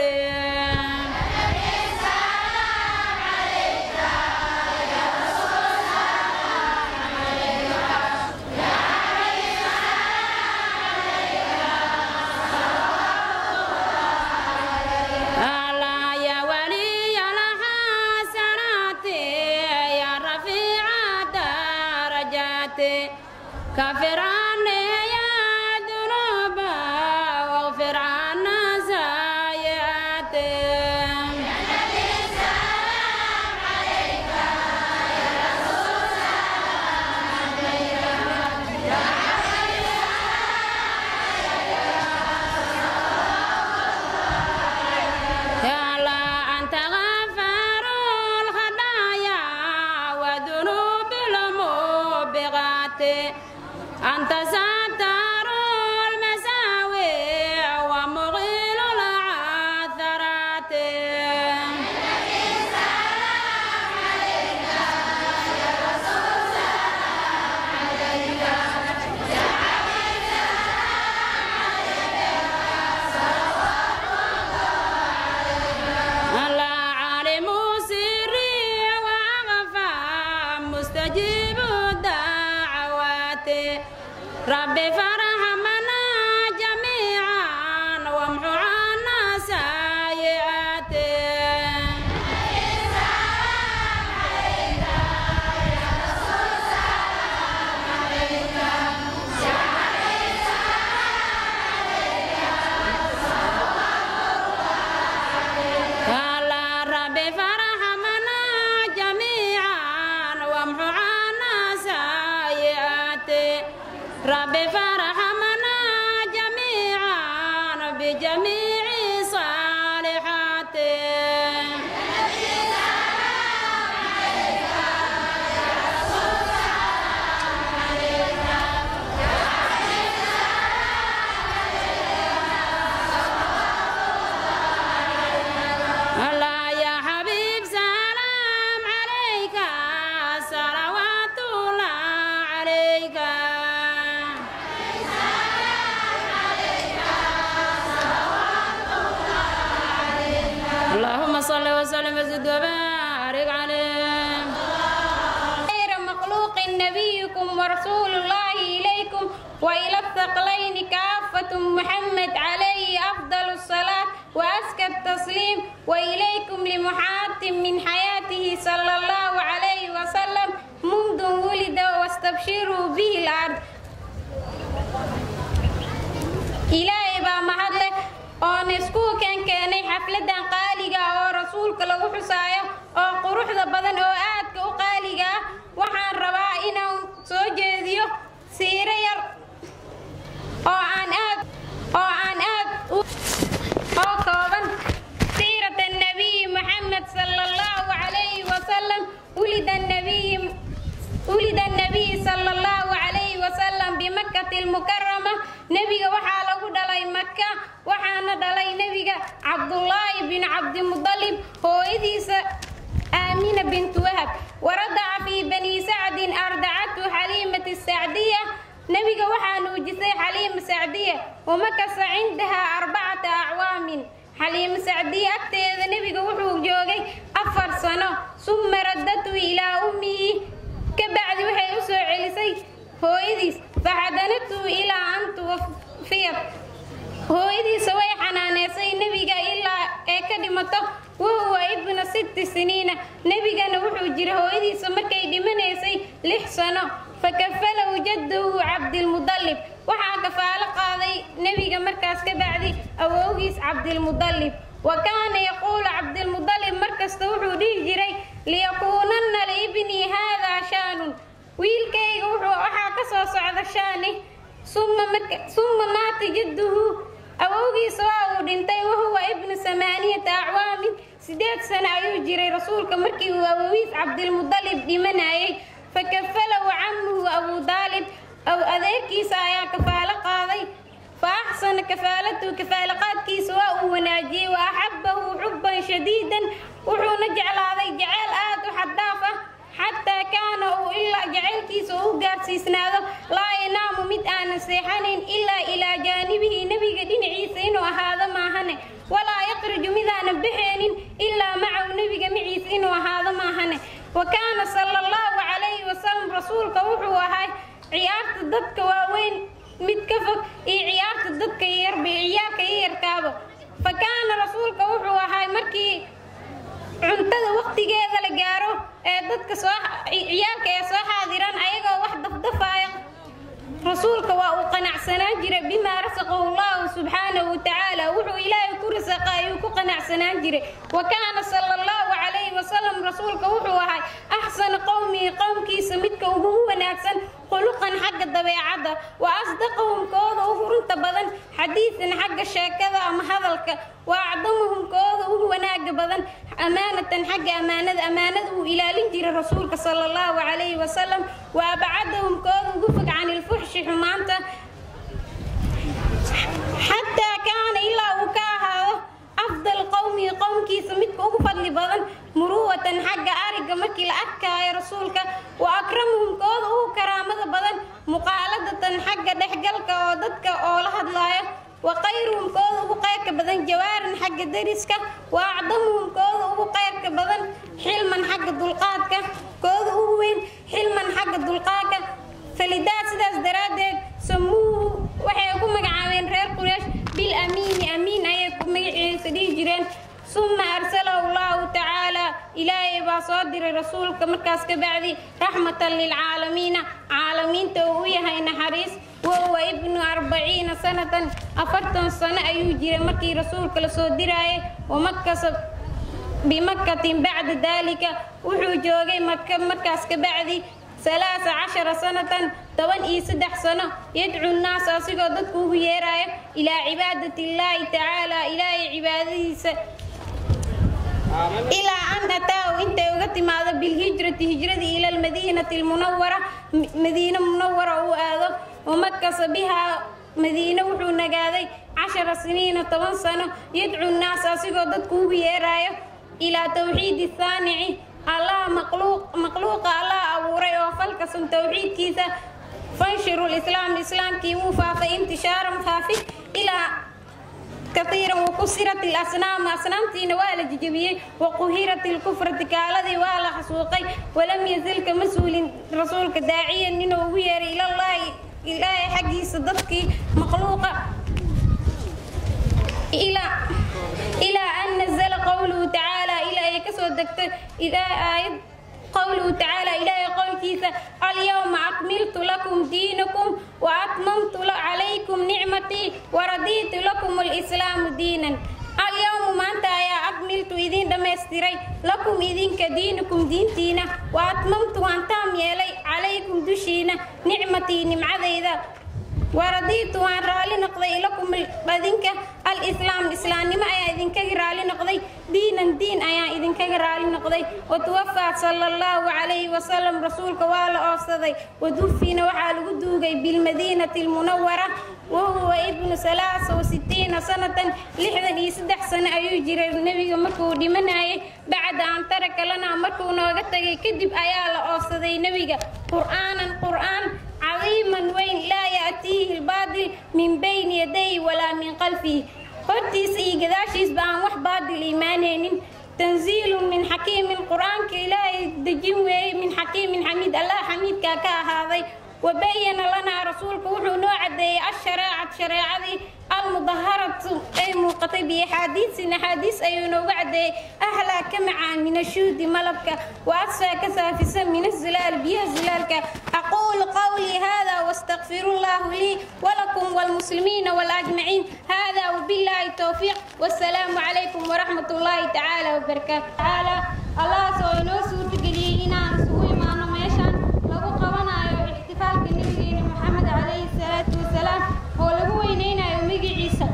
ألا يا ولي الحسنات يا رفيع الدرجات كفر عني يا ذنوب واغفر عنا سيئاتي يا الله أنت غفار الخطايا وذنوب الموبغات أنت ستار المساوي ومغيل العثرات الله عالم سري وأخفى مستجيب الدعوات ربي فرحمنا جميعا وامحو عنا سيئاتي الله ربي فرحمنا جميعا وامحو عنا سيئاتي ربي فرحمنا جميعا بجميع صالحاتي الله يا حبيب سلام عليك صلوات الله عليك اللهم صل وسلم وزد وبارك عليه خير مخلوق نبيكم ورسول الله إليكم وإلى الثقلين كافة محمد عليه أفضل الصلاة وأزكى التسليم وإليكم لمحاتم من حياته صلى الله عليه وسلم منذ ولد واستبشروا به الأرض ilaahay baa mahadleh oona isku keenkeenay xafladan qaaliga ah oo rasuulka lagu xusaayo oo quruxda badan oo aadka u qaaliga ah waxaan rabaa inaan soo jeediyo siiro yar oo aan aad oo aan aad u oo kooban سيرة النبي محمد صلى الله عليه وسلم ولد النبي ولد النبي صلى الله عليه وسلم بمكة المكرمة نبي وحا لغو دلي مكة وحانا دلي نبي عبد الله بن عبد المطلب هو إذيس آمنة بنت وهب ورضع في بني سعد أرضعته حليمة السعدية نبي وحا نوجسي حليمة سعدية ومكث عندها أربعة أعوام xaliimo sacdiye agteeda nebiga wuxuu joogay afar sano suma radatu ilaa ummihi ka bacdi waxay u soo celisay hooyadiis faxadanatu ilaa an tuwafiyad hooyadiisa way xanaaneysay nebiga ilaa ee ka dhimato wahuwa ibna sitti siniina nebigana wuxuu jiray hooyadiisa markay dhimanaysay lix sano fakafalahu jadduhu cabdilmudallib waxaa kafaalo qaaday nebiga markaas ka bacdi awowgiis cabdilmudallib wa kaana yaquulu cabdilmudallib markasta wuxuu dhihi jiray liyakuunanna liibnii haadaa shaanun wiilkayga wuxuu waxaa ka soo socda shaani summa maata jadduhu awowgiisa waa uu dhintay wahuwa ibnu samaaniyata acwaamin sideed sano ayuu jiray rasuulka markii uu awowiis cabdilmudallib dhimanayay fakafalahu camuhu abu daalib aw adeerkiisa ayaa kafaalo qaaday fa axsana kafaalatuhu kafaalaqaadkiisa waa uu wanaajiyey wa axabbahu xubban shadiidan wuxuuna jeclaaday jeceyl aad u xaddaaf ah xataa kaana uu ilaa jaceylkiisa uu gaarsiisnaado laa yanaamu mid aanan seexanayn ilaa ilaa jaanibihi nebiga dhinaciisa inuu ahaado maahane walaa yaqriju midaanan baxeenin ilaa macahu nebiga maciisa inuu ahaado maahane wa kaana sala allahu calayhi wasalam rasuulka wuxuu ahaa ciyaarta dadka waaweyn mid ka fog iyo ciyaarta dadka yarba ciyaarka yayarkaaba fa kaana rasuulka wuxuu ahaa markii cuntada waqtigeeda la gaaro ee dadka soo ciyaalka ee soo xaadiraan ayagoo wax dafdafaaya rasuulka waa uu qanacsanaan jiray bimaa rasaqahu allahu subxaanahu watacaala wuxuu ilaahay ku rasaqa ayuu ku qanacsanaan jiray wa kaana sala allahu calayhi wasalam rasuulka wuxuu ahay axsana qowmihi qowmkiisa midka ugu wanaagsan khuluqan xagga dabeecadda wa asdaqahum kooda ugu runta badan xadiidan xagga sheekada ama hadalka wa acdamahum kooda ugu wanaaga badan amaanatan xagga ammaanada ammaanada uu ilaalin jiray rasuulka sala allahu calayhi wasalam wa abcadahum kooda ugu fog can ilfuxshi xumaanta xataa kaana ilaa uu ka ahaado afdal qowmihi qowmkiisa midka ugu fadli badan muruwatan xagga ariga markii la arkaayo rasuulka wa akramuhum kooda ugu karaamada badan muqaaladatan xagga dhexgalka oo dadka oo la hadlaayo wa qayruhum kooda ugu qayrka badan jawaaran xagga deriska wa acdamuhum kooda ugu qayrka badan xilman xagga dulqaadka kooda ugu weyn xilman xagga dulqaadka falidaa sidaas daraaddeed samuuhu waxay ku magacaabeen reer quraysh bil amiini amiin ayay ku magaciisa dhihi jireen suma arsalahu allahu tacaala ilaahay baa soo diray rasuulka markaas ka bacdi raxmatan lilcaalamiina caalamiinta uu u yahay naxariis wahuwa ibnu arbaciina sanatan afartan sano ayuu jiray markii rasuulka la soo diraayay wamakasa bimakatin bacda daalika wuxuu joogay maka markaas ka bacdi ثلاث عشر سنة طبعا إي سدح سنة يدعو الناس أصيغو ضدكو يرايا إلى عبادة الله تعالى إلى عباده س... إلى أن أتاه أنت وقت ماذا بالهجرة هجرة إلى المدينة المنورة م- مدينة منورة وآذو ومكس بها مدينة وحو نقاذي عشر سنين طبعا سنة يدعو الناس أصيغو ضدكو يرايا إلى توحيد الثاني الله مخلوق مخلوق الله أبوري وفلكس توحيد كيسا فانشروا الإسلام الإسلام كي وفا فانتشارا خافي إلى كثيرا وكسرت الأصنام أصنام تينوال ججبيه وقهرت الكفر تكالذي والا حسوقي ولم يزل كمسؤول رسولك داعيا إنه وير إلى الله إلى حقي صدقك مخلوقة إلى إلى أن نزل قوله تعالى إلى يكسو دكتور إلى آية قوله تعالى إلى قول كيسا اليوم أكملت لكم دينكم وأتممت عليكم نعمتي waradiitu lakum alislaamu diinan alyawmu maanta ayaa akmiltu idiin dhammaystiray lakum idinka diinukum diintiina wa atmamtu waan taam yeelay calaykum dushiina nicmatii nimcadayda waradiitu waan raalli noqday lakum adinka alislaam islaamnimo ayaa idinkaga raalli noqday diinan diin ayaan idinkaga raalli noqday watuwafaa sala allahu calayhi wasalam rasuulka waa la oofsaday wadufiina waxaa lagu duugay bilmadiinati almunawara wahuwa ibnu salaasa wasitiina sanatan lixdan iyo saddex sano ayuu jiray nebiga markuu dhimanayay bacda an taraka lana markuu nooga tagay kadib ayaa la oofsaday nebiga qur'aanan qur'aan cadiiman weyn laa ya'tiihi albaadil min bayni yadayhi walaa min qalfihi hortiisa iyo gadaashiisba aan wax baadil imaanaynin tanziilun min xakiimin qur-aanka ilaahay dejin weeyey min xakiimin xamiid allah xamiidkaa ka ahaaday wabayana lanaa rasuulku wuxuu noo cadeeyey ashareecat shareecadii almudaharatu ay muuqatay biaxaadiisin axaadiis ayuu nooga cadeeyey ahlaa ka macaan min ashuudi malabka wa asfaa ka saafisa min azilaal biyaha zilaalka aquulu qawlii hada واستغفر الله لي ولكم والمسلمين والأجمعين هذا وبالله التوفيق والسلام عليكم ورحمة الله تعالى وبركاته تعالى الله سوينو سورة قليلنا نسوي معنا ميشان لغو قوانا احتفال كنبيين محمد عليه الصلاة والسلام هو لغو وينينا يوميقي عيسى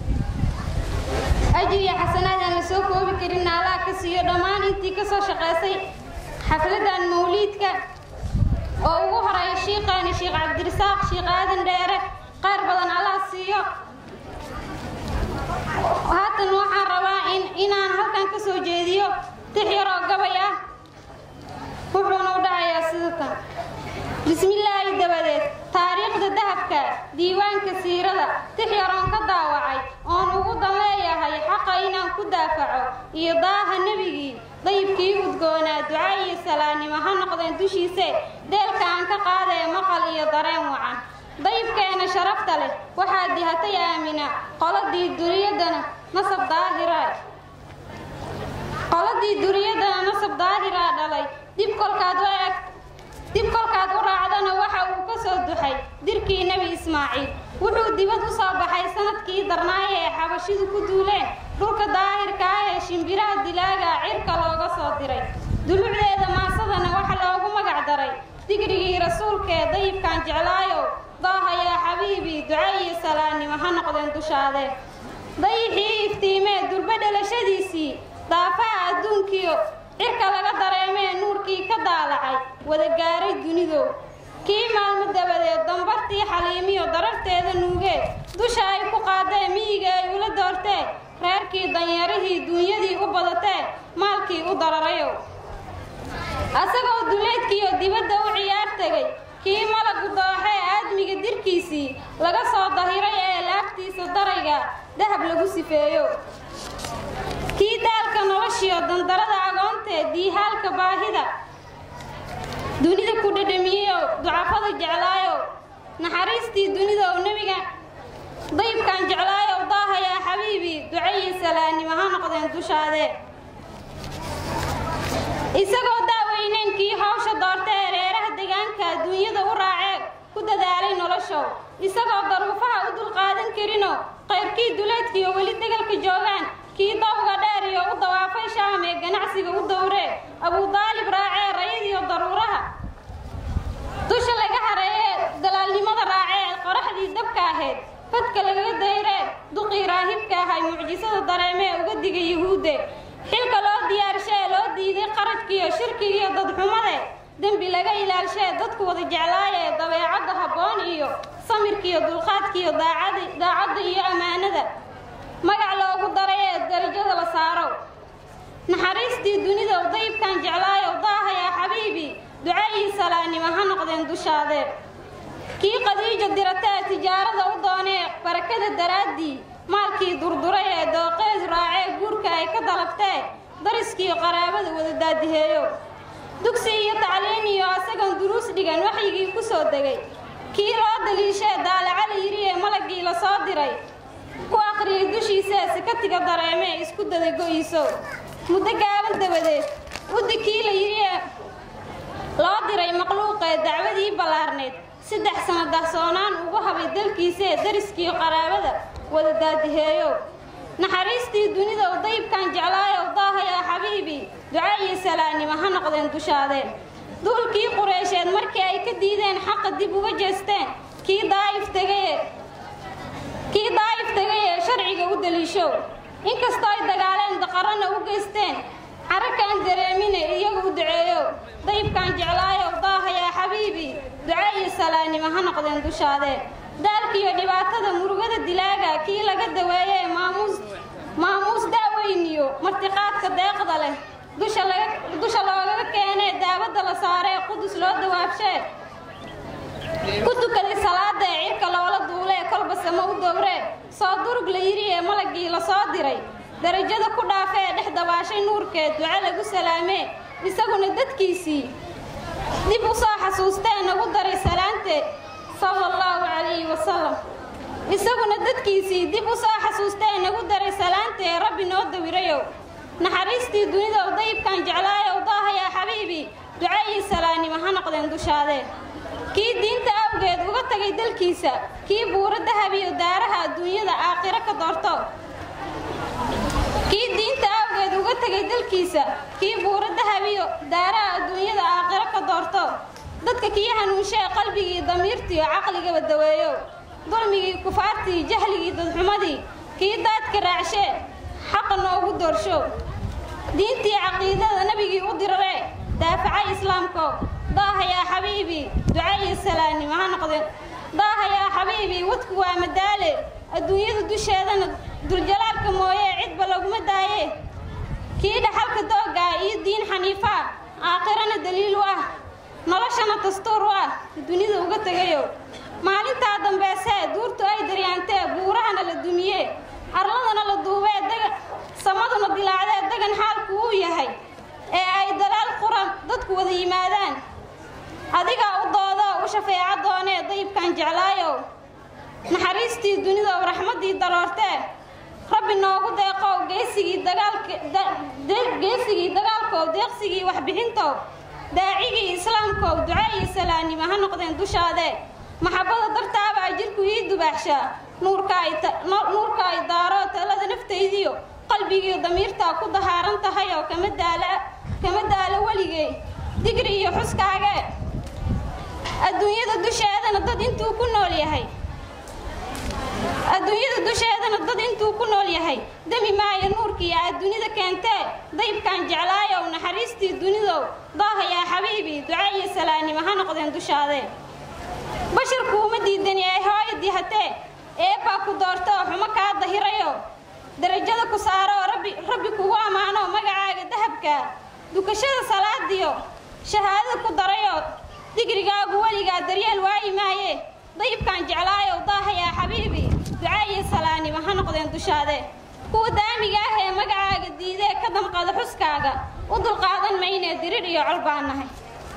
أجري حسنات أنا سوكو بكرنا الله كسيو دمان انتي كسو شقاسي حفلة موليدك oo ugu horeeya shiiqaani sheekh cabdirasaaq sheekh aadan dheere qaar badan allah siiyo haatan waxaan rabaa in inaan halkan ka soo jeediyo tix yaroo gabay ah wuxuuna u dhacayaa sida tan bismillaahi dabadeed taariikhda dahabka diiwaanka siirada tix yaroon ka daawacay oon ugu dan leeyahay xaqa inaan ku daafaco iyo daaha nebigii dayibkii udgoonaa duca iyo salaannimo ha noqdeen dushiise deelka aan ka qaadee maqal iyo dareen wacan dayibkeena sharafta leh waxaa dihatay aamina qoladii duriyadana nasab daahira qoladii duriyadana nasab daahiraa dhalay dib kolkaad u eg dib kolkaad u raacdana waxa uu ka soo duxay dirkii nebi ismaaciil wuxuu dibad u soo baxay sanadkii darnaaye ee xabashidu ku duuleen dhulka daahirka ah ee shimbiraha dilaaga cirka looga soo diray dulucdeeda maasadana waxa loogu magac daray digrigii rasuulkee dayibkaan jeclaayow daaha yaa xabiibii duca iyo salaannimo ha noqdeen dushaadee dayixii iftiimee durbe dhalashadiisii daafaha adduunkiyo cirka laga dareemee nuurkii ka daalacay wada gaaray dunidow kii maalmo dabadeed dambartii xaliimiyo dararteeda nuugee dusha ay ku qaadee miyiga ay ula doortee reerkii danyeerihii duunyadii u badatee maalkii u dararayow asagoo duleedkiiyo dibadda u ciyaar tegay kii malagu dooxee aadmiga dirkiisii laga soo dahiray ee laabtiisa darayga dahab lagu sifeeyo kii daalka noloshiyo dandarada agoontee diihaalka baahida dunida ku dhadhamiyeyow ducafada jeclaayow naxariistii dunidow nebiga dayibkaan jeclaayow daahayaa xabiibii ducayi salaannimo ha noqdeen dushaadee isagoo daaweyneyn kii hawsha doorta ee reeraha deegaanka adduunyada u raacee ku dadaalay noloshow isagoo daruufaha u dulqaadan karinoo qayrkii duleedkiiyo weli degalka joogaan kii dawga dheer iyo u dawaafay shaam ee ganacsiga u dowree abudaalib raacee rayadiyo daruuraha dusha laga hareeyee dalaalnimada raacee qoraxdii dabka ahayd fadka lagaga dayree duqii raahibka ahay mucjisada dareemee uga digay yuhuudde xilka loo diyaarshaee loo diiday qarajkiiyo shirkigiiyo dadxumade dembi laga ilaalshee dadku wada jeclaayee dabeecadda habboon iyo samirkiiyo dulqaadkiiyo daacadda iyo ammaanada magac loogu daray ee darajada la saarow naxariistii dunidow dayibkaan jeclaayow daahayaa xabiibii ducayii salaannimo ha noqdeen dushaadee kii qadiijo diratee tijaarada u doonee barakada daraaddii maalkii durduray ee dooqeed raacee guurka ay ka dalabtee dariskiiyo qaraabada wada daadiheeyo dugsi iyo tacliin iyo asagoon duruus dhigan waxyigii ku soo degay kii loo daliishee daalaca la yidhi ee malagii la soo diray ku aqriyay dushiisee sikatiga dareemee isku daday go'iiso muddo gaaban dabadeed uddi kii la yidhi ee loo diray makhluuqee dacwadii ballaarneed saddex sano dahsoonaan ugu haba daabay dalkiisee dariskiiyo qaraabada wada daadiheeyo naxariistii dunidow dayibkaan jeclaayow daahayaa xabiibi ducaayi salaanimo ha noqdeen dushaadeen duulkii qureysheed markii ay ka diideen xaqa dib uga jeesteen kii daa'if tegaye kii daa'if tegayee sharciga u daliishow inkastoo ay dagaaleen daqarana u geysteen carakaan dareemine iyagu u duceeyow dayibkaan jeclaayow daahayaa xabiibi ducaayi salaanimo ha noqdeen dushaadeen daalkiiyo dhibaatada murugada dilaaga kii laga daweeyee maamuus maamuus daaweyniyo martiqaadka deeqda leh dusha laga dusha loogaga keenee daabadda la saaree qudus loo dawaabshee ku tukaday salaada ee cirka loola duulee kolba samo u dowree soo durug la yidhi ee malagii la soo diray darajada ku dhaafee dhex dabaashay nuurkeed duco lagu salaamee isaguna dadkiisii dib u soo xasuustee nagu daray salaanteed sala allahu calayhi wasalam isaguna dadkiisii dib u soo xasuustee nagu daray salaantee rabbi noo dawirayow naxariistii dunidow dayibkaan jeclaayow daahayaa xabiibi ducayii salaanimo ha noqdeen dushaadee kii diinta awgeed uga tagay dalkiisa kii buuro dahabiyo daaraha adduunyada aakhiro ka doorto kii diinta awgeed uga tegay dalkiisa kii buuro dahabiyo daaraha adduunyada aakhiro ka doorto dadka kii hanuunshee qalbigii damiirtiiyo caqligaba daweeyo dulmigii kufaartii jahligii dadxumadii kii daadka raacshee xaqa noogu doorsho diintii caqiidada nebigii u diraree daafacay islaamko daahayaa xabiibi ducaayi salaanimo ha noqdeen daahayaa xabiibi wadku waa madaale adduunyada dusheedana duljalaalka mooyee cidba laguma daaye kii dhaxalka doogaa iyo diin xaniifaa aakhirana daliil u ah noloshana dastuur u ah dunida uga tegayo maalintaa dambeesee duurtu ay daryaantee buurahana la dumiye arladana la duubee daga samaduna dilaacdee dagan xaalku uu yahay ee ay dalaal quran dadku wada yimaadaan adigaa u doodo u shafeeca doonee dayibkaan jeclaayow naxariistii dunidow raxmaddii daroortee rabbi noogu deeqow geesigii dagaalgeesigii dagaalkow deeqsigii waxbixintow daacigii islaamkow ducaayii salaanimo ha noqdeen dushaadee maxabbada dartaaba ay jidhku ii dubaaxshaa nuurka ay daaro talada naftaydiyo qalbigiiyo damiirtaa ku dahaaran tahay oo kama daala kama daalo weligey digri iyo xuskaagee adduunyada dusheedana dad intuu ku nool yahay adduunyada dusheedana dad intuu ku nool yahay demi maayo nuurkiiyo aad dunida keentee dayibkaan jeclaayow naxariistii dunidow daahayaa xabiibi ducaayi salaanimo ha noqdeen dushaadee basharkuuma diidani ay hooyo dihatee eebbaa ku doortoo xumo kaa dahirayo darajada ku saaroo rabbi rabbi kugu ammaano magacaaga dahabka dukashada salaadiyo shahaadada ku darayo digrigaagu weligaa daryeel waayi maaye dayibkaan jeclaayow daahayaa xabiibi ducaayi salaanimo ha noqdeen dushaade kuwa daamiga ah ee magacaaga diidee ka damqada xuskaaga u dulqaadan maynee dirir iyo col baan nahay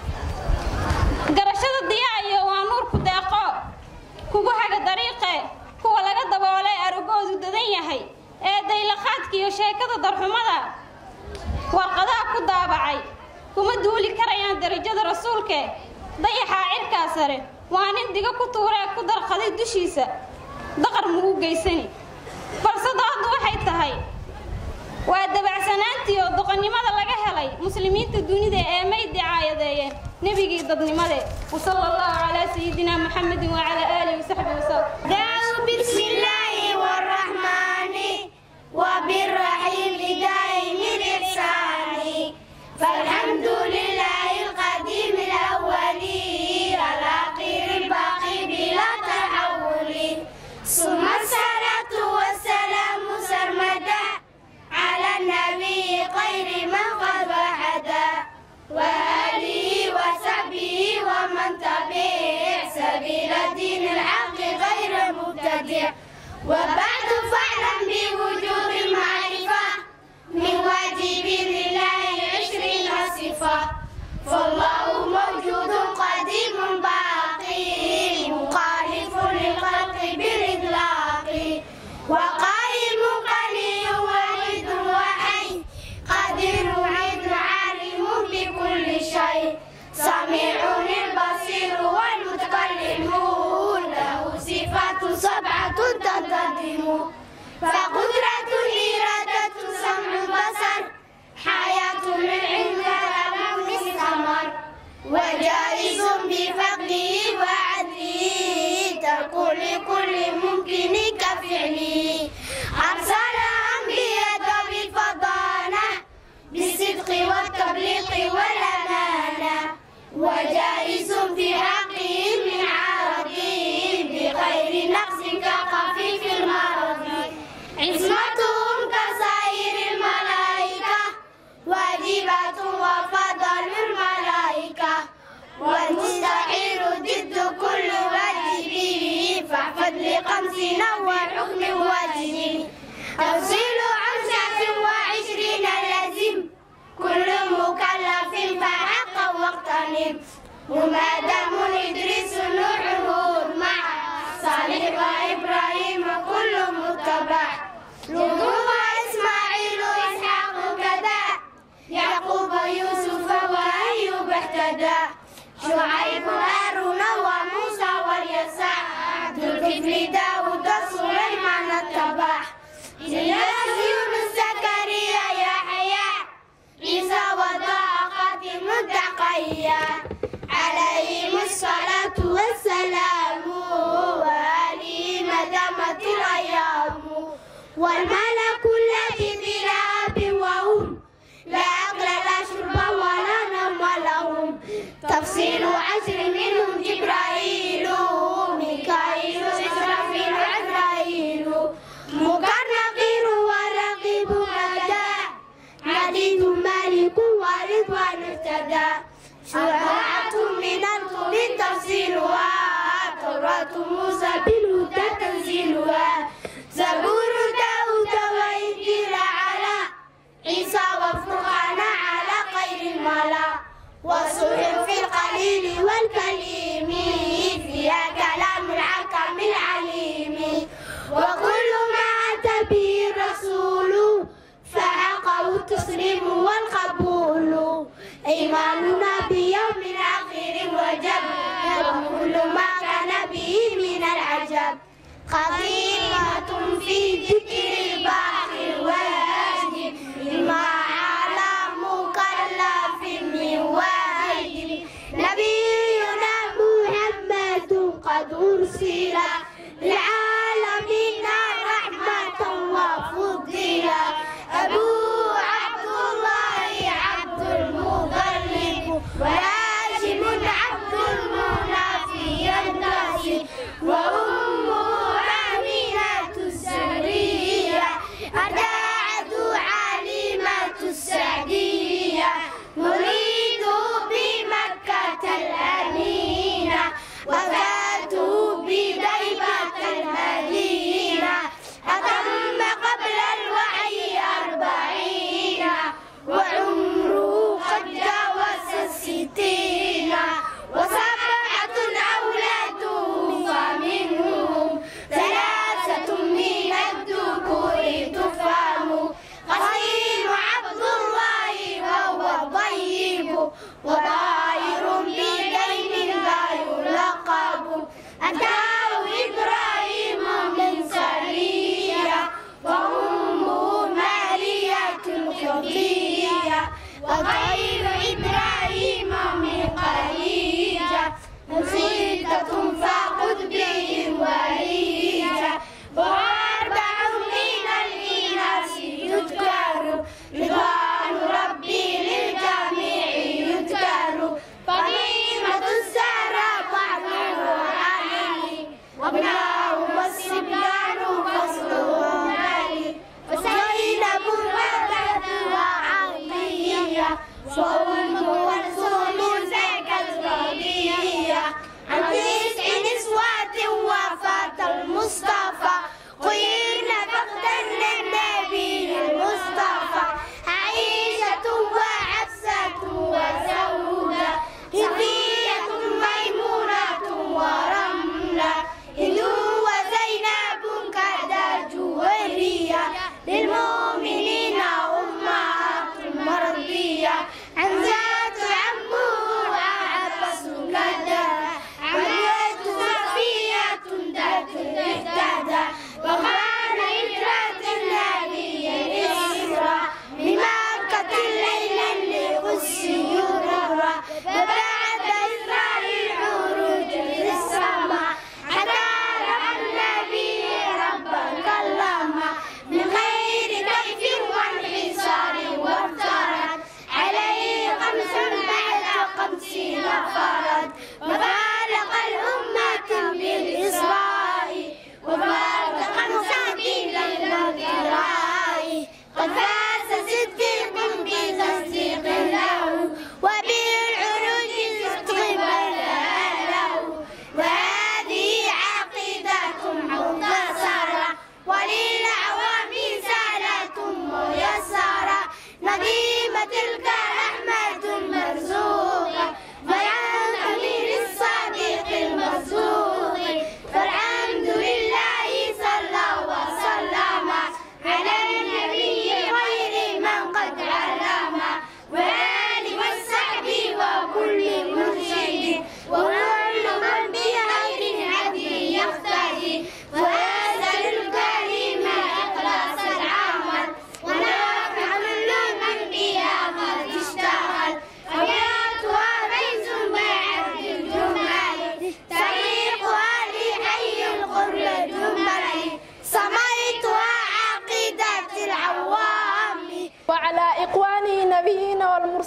garashada diyaayo waa nuurku deeqo kugu haga dariiqe kuwa laga daboolay aragoodu dadan yahay ee daylaqaadkiiyo sheekada darxumada warqadaha ku daabacay kuma duuli karayaan darajada rasuulke dayaxaa cirkaa sare waa nin diga ku tuuree ku darqaday dushiisa daqar mugu geysani balse dooddu waxay tahay waa dabacsanaantii oo doqonnimada laga helay muslimiinta dunida ee may dicaayadeeyeen nebigii dadnimade wasala allahu calaa sayidina muxamedin wacalaa aalihi wasaxbihi wasallam دعوا بسم الله والرحمن وبالرحيم دائم الإحسان فالحمد لله القديم الأول الأخير الباقي بلا تحول ثم الصلاة والسلام سرمدا على النبي خير من قد وحدا وآله وصحبه ومن تبع سبيل الدين الحق غير مبتدع وبعد فاعلم بوجوب المعرفة من واجب لله عشرين صفة فالله موجود قديم باقي مخالف للخلق بالإطلاق وقائم قليل وحيد وحي قدير عيد عالم بكل شيء سميع البصير والمتكلم له صفات فقدرة الإرادة سمع البصر حياة العلم كلام الثمر وجائز بفضله وعدله ترك لكل ممكن كفعله أرسل أنبياء بالفضانة بالصدق والتبليغ والأمانة وجائز في حقهم من عرضهم بغير نقص كخفيف المرض عصمتهم كسائر الملائكة واجبة وفضل الملائكة والمستحيل ضد كل واجب فاحفظ لخمسين والحكم واجب تفصيل خمسة وعشرين لازم كل مكلف فحق واغتنم ومادام إدريس نوح هود مع صالح وإبراهيم كل متبع لوط وإسماعيل إسحاق كذا يعقوب يوسف وأيوب اهتدى شعيب هارون وموسى واليسع ذو الكفل داود سليمان اتبع إلياس يونس زكريا يحيى عيسى وضاء خاتم التقيا عليهم الصلاة والسلام وآله مدامة الأيام والملك الذي بلا أب وأم لا أكل لا شرب ولا نوم لهم تفصيل عشر منهم جبرائيل ميكائيل إسرافيل عزرائيل مكرقين ورقيب مدى عديد مالك ورضوان اهتدى شرعة من الكل تفصيلها توراة موسى بالهدى تنزيلها زبور داود وإنجيل على عيسى وفرقان على خير الملا وصحف في القليل والكليم فيها كلام الحكم العليم وكل ما أتى به الرسول فحقه التسليم والقبول إيماننا بيوم الآخر وجب وكل ما كان به من العجب قضية في ذكر الباقي الواجب مما على مكلف من واجب نبينا محمد قد أرسل للعالمين رحمة وفضيلا أبو عبد الله عبد المطلب وهاشم عبد المنافي الناس وأمه آمنة السرية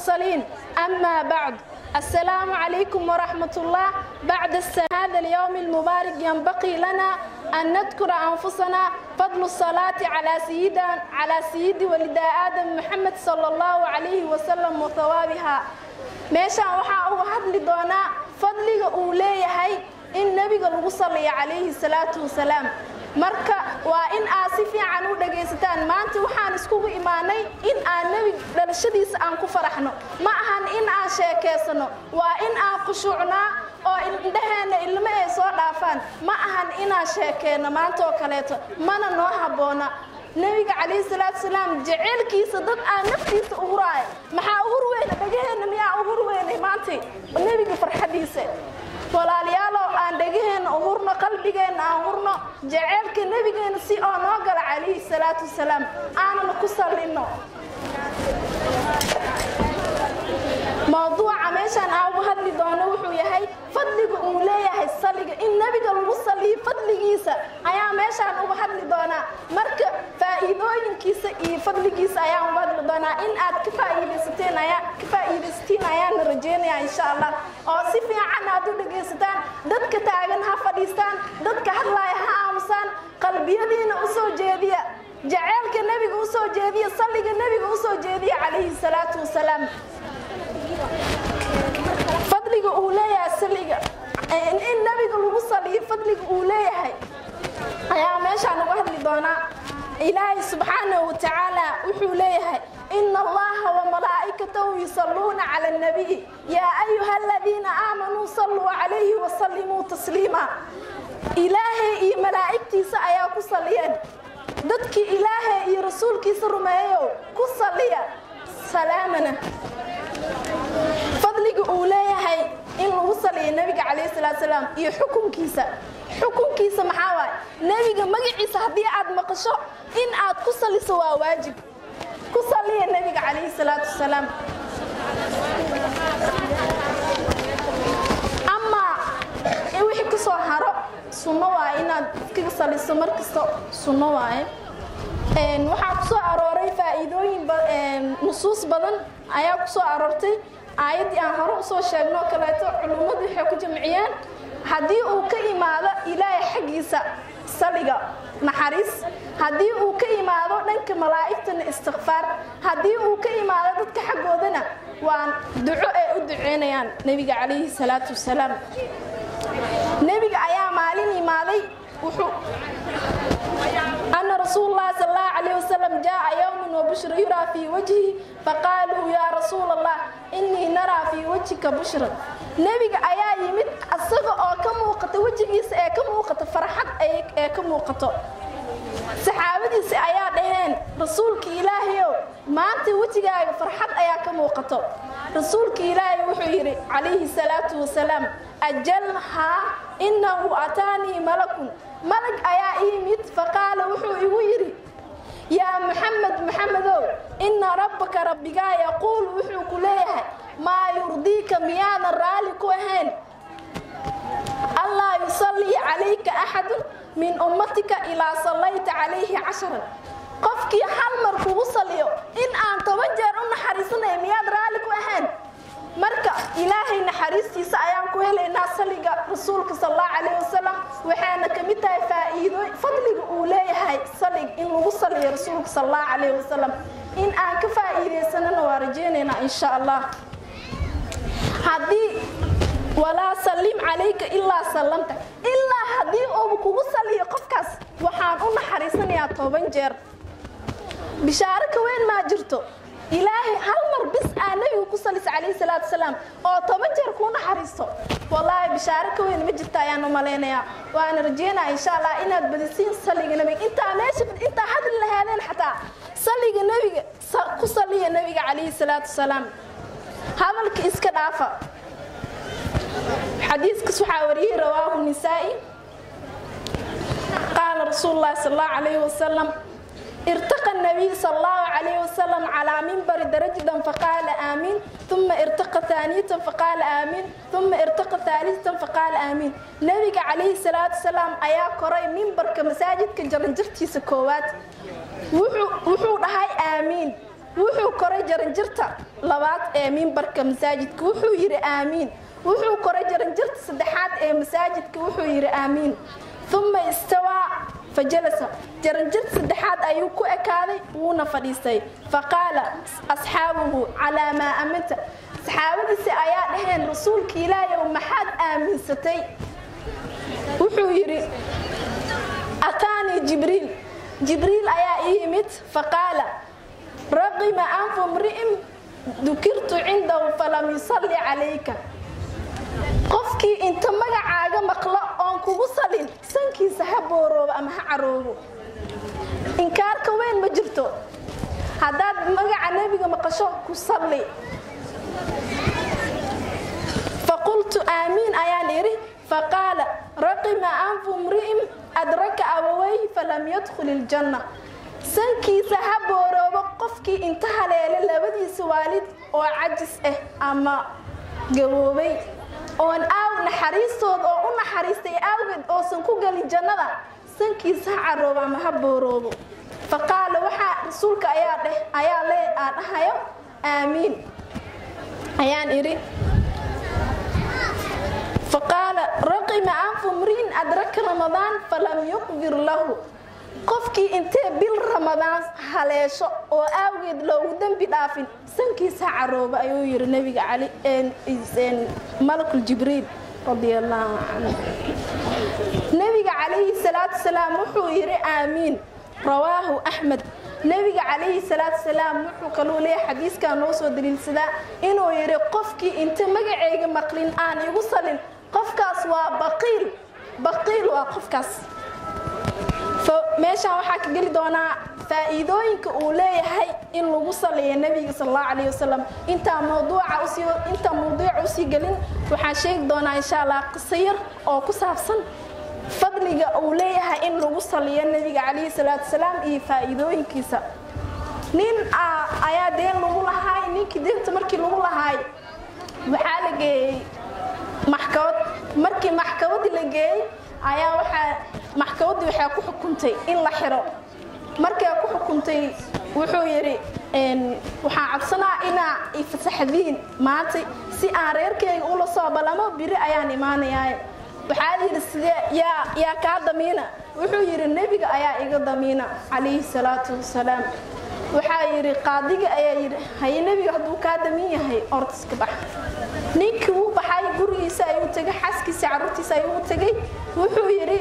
المرسلين أما بعد السلام عليكم ورحمة الله بعد هذا اليوم المبارك ينبغي لنا أن نذكر أنفسنا فضل الصلاة على سيدنا على سيد ولد آدم محمد صلى الله عليه وسلم وثوابها meeshaan waxaa uga hadli doonaa fadliga uu leeyahay in nebiga lagu salliyo calayhi salaatu wasalaam marka waa in aad si fiican u dhagaysataan maanta waxaan iskugu imaanay in aan nebi dhalashadiisa aan ku faraxno ma ahan in aan sheekaysano waa in aan khushuucnaa oo indhaheenna ilmo ay soo dhaafaan ma ahan inaan sheekeenno maanta oo kaleeto mana noo habboona nebiga calayhi salaatu wasalaam jaceylkiisa dad aan naftiisa u huraaya maxaa u hurweyna dhagaheenna miyaa u hurweynay maantay nebiga farxadiisa walaalayaalow aan dhagaheenna u hurno qalbigeenna aan hurno jaceylka nebigeenna si oo noo gala calayhi salaatu wasalaam aanan ku sallinno mawduuca meeshaan aan uga hadli doono wuxuu yahay fadliga uu leeyahay saliga in nebiga lagu saliyo fadligiisa ayaa meeshaan uga hadli doonaa marka faa'iidooyinkiisa iyo fadligiisa ayaan uga hadli doonaa in aad ka faa'iidaysateen ayaa ka faa'iidaysatiin ayaana rajeynayaa insha allah oo si fiican aad u dhagaysataan dadka taagan ha fadhiistaan dadka hadlaaya ha aamusaan qalbiyadiina u soo jeediya jaceylka nebiga u soo jeediya salliga nebiga u soo jeediya calayhi salaatu wasalaam fadliga uu leeyahay saliga in nabiga lagu saliyo fadliga uu leeyahay ayaa meeshaan uga hadli doonaa ilaahay subxaanahu watacaala wuxuu leeyahay ina allaha wamalaa'ikatahu yusalluuna cala annabiy yaa ayuha aladiina aamanuu salluu calayhi wasallimuu tasliima ilaahay iyo malaa'igtiisa ayaa ku saliyeen dadkii ilaahay iyo rasuulkiisa rumeeyow ku saliya salaamana fadliga uu leeyahay in lagu saliyo nebiga calayhi salaatu salaam iyo xukunkiisa xukunkiisa maxaa waaye nebiga magaciisa haddii aad maqasho in aad ku saliso waa waajib ku saliya nebiga calayhi salaatu wasalaam amaa wixii ka soo haro sunno waaye inaad iskaga saliso mar kasta sunno waaye waxaa ku soo arooray faa'iidooyin nusuus badan ayaa ku soo aroortay aayaddii aan hore usoo sheegno oo kaleeto culummadu waxay ku jamciyeen haddii uu ka imaado ilaahay xaggiisa saliga naxariis haddii uu ka imaado dhanka malaa'igtana istikfaar haddii uu ka imaado dadka xaggoodana waa duco ay u duceynayaan nebiga calayhi salaatu wasalaam nebiga ayaa maalin imaaday wuxuu أن رسول الله صلى الله عليه وسلم جاء يوم وبشر يرى في وجهه فقالوا يا رسول الله إني نرى في وجهك بشرا نبي أيا يمد أصغى أو كم وقت وجهيس أي كم وقت فرحت أي كم وقت saxaabadiisi ayaa dhaheen rasuulka ilaahayow maanta wejigaaga farxad ayaa ka muuqato rasuulka ilaahay wuxuu yidhi calayhi salaatu wasalaam ajalhaa innahu ataanii malakun malag ayaa ii yimid faqaala wuxuu igu yidhi yaa maxamed maxamedow inna rabbaka rabbigaa yaquul wuxuu ku leeyahay maa yurdiika miyaadan raalli ku ahayn allaa yusallii calayka axadun min ummatika ilaa sallayta calayhi casharan qofkii hal mar kugu saliyo in aan toban jeer u naxariisanaya miyaad raalli ku ahayn marka ilaahay naxariistiisa ayaan ku helaynaa saliga rasuulka sallallahu calayhi wasallam waxaana ka mid tahay faa'iido fadliga uu leeyahay salig in lagu saliyo rasuulka sallallahu calayhi wasallam in aan ka faa'iidaysanana waa rajaynaynaa insha allah haddii walaa sallim calayka ilaa sallamta ilaa haddii uu kugu saliyo qofkaas waxaan u naxariisanayaa toban jeer bishaaro ka weyn maa jirto ilaahay hal mar bis aa nebigu ku salisa calayhi salaatu wasalaam oo toban jeer kuu naxariisto wallaahi bishaaro ka weyn ma jirta ayaan u malaynayaa waana rajeynaya insha allah inaad badisiin saliga nebiga intaa meesha intaa hadli lahaadeen xataa saliga nebiga ku saliya nebiga calayhi salaatu wasalaam hadalka iska dhaafa xadiiskas waxaa wariyey rawaahu nisaa'i qaala rasuulu llahi sal allahu calayhi wasalam ارتقى النبي صلى الله عليه وسلم على منبر درجة فقال آمين ثم ارتقى ثانية فقال آمين ثم ارتقى ثالثة فقال آمين نبي عليه الصلاة والسلام أيا كوري منبر كمساجد كجرنجرتي سكوات وحو هاي آمين wuxuu koray jaranjarta labaad ee mimbarka masaajidka wuxuu yidhi aamiin wuxuu koray jaranjarta saddexaad ee masaajidka wuxuu yidhi aamiin uma istawaa fajalasa jaranjarta saddexaad ayuu ku ekaaday wuuna fadhiistay faqaala asxaabuhu calaa maa aminta saxaabadiisi ayaa dhaheen rasuulka ilaahayow maxaad aaminsatay wuxuu yidhi ataanii jibriil jibriil ayaa ii yimid faqaala raqima anfu mri'in dukirtu cindahu falam yusalli calayka qofkii inta magacaaga maqlo oon kugu salin sankiisa ha booroobo ama ha caroobo inkaarka weyn ma jirto haddaad magaca nebiga maqasho ku salli faqultu aamiin ayaan idhi faqaala raqima anfu mri'in adraka abawayh falam yadkhul iljanna sankiisa ha booroobo qofkii inta haleelay labadiisa waalid oo cajis ah ama gaboobay oon aaw naxariistooda oo u naxariistay awgeed oosan ku gelin jannada sankiisa ha caroobo ama ha booroobo faqaala waxaa rasuulka ayaa dheh ayaa lee aa dhahayo aamiin ayaan idhi faqaala raqima anfu mriin adraka ramadaan falam yuqfir lahu qofkii intee bil ramadaan haleesho oo aawgeed loogu dembi dhaafin sankiisa carooba ayuu yidhi nebiga cali malakul jibriil radiallahu canhu nebiga calayhi salaatu salaam wuxuu yidhi aamiin rawaahu axmed nebiga calayhi salaatu salaam wuxuu kaluu leeyahay xadiiskan noo soo daliilsadaa inuu yidhi qofkii inta magaceyga maqlin aan igu salin qofkaas waa baqiil baqiil waa qofkaas meeshaan waxaa ka geli doonaa faa'iidooyinka uu leeyahay in lagu saliyo nebiga sal allahu calayhi wasalam intaa mawduuca usii intaa mawduuca usii gelin waxaan sheegi doonaa insha allah qiso yar oo ku saabsan fadliga uu leeyahay in lagu saliyo nebiga calayhi salaatu wasalaam iyo faa'iidooyinkiisa nin ayaa deen lagu lahaay ninkii deenta markii lagu lahaay waxaa la geeyey maxkamad markii maxkamadii la geeyey ayaa waxaa maxkamaddii waxaa ku xukuntay in la xiro markay ku xukuntay wuxuu yidhi waxaan codsanaa inaa ifasaxdiin maanta si aan reerkeyga ula soo ballamo biri ayaan imaanayaa waxaa yidhi sidee yaa yaa kaa damiina wuxuu yidhi nebiga ayaa iga damiina calayhi salaatu wasalaam waxaa yidhi qaadiga ayaa yidhi haye nebiga hadduu kaa damiin yahay ortiska bax ninkii wuu baxay gurigiisa ayuu tegay xaaskiisa carruurtiisa ayuu u tegay wuxuu yidhi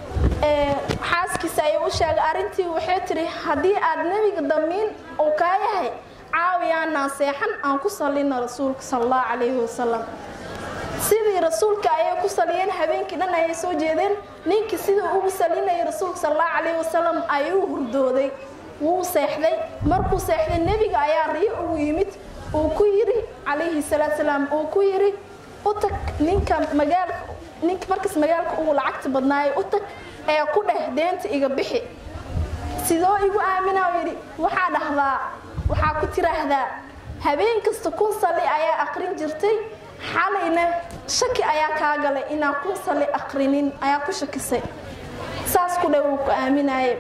xaaskiisa ayuu u sheegay arrintii waxay tidhi haddii aad nebiga damiin uu kaa yahay caawiyaanaan seexan aan ku sallina rasuulka sal allahu calayhi wasalam sidii rasuulka ayay ku saliyeen habeenkii dhan ayay soo jeedeen ninkii siduu ugu salinayay rasuulka sal allahu calayhi wasalam ayuu hurdooday wuu seexday markuu seexday nebiga ayaa riyo ugu yimid uu ku yidhi calayhi salaatu salaam uu ku yidhi u tag ninka magaalka ninka markaas magaalka ugu lacagta badnaayay u tag ee ku dheh deenta iga bixi sidoo igu aaminaa yidhi waxaa dhahdaa waxaa ku tiraahdaa habeen kasta kun salli ayaa aqrin jirtay xalayna shaki ayaa kaa galay inaan kun salli aqrinin ayaa ku shakisay saas ku dheh wuu ku aaminaaye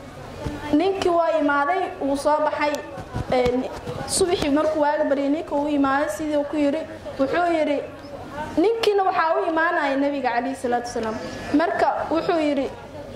ninkii waa imaaday wuu soo baxay subaxii markuu waaga baryay ninka uu imaaday sidii ku yidhi wuxuu yidhi ninkiina waxaa u imaanaya nebiga calayhi salaatu wasalaam marka wuxuu yidhi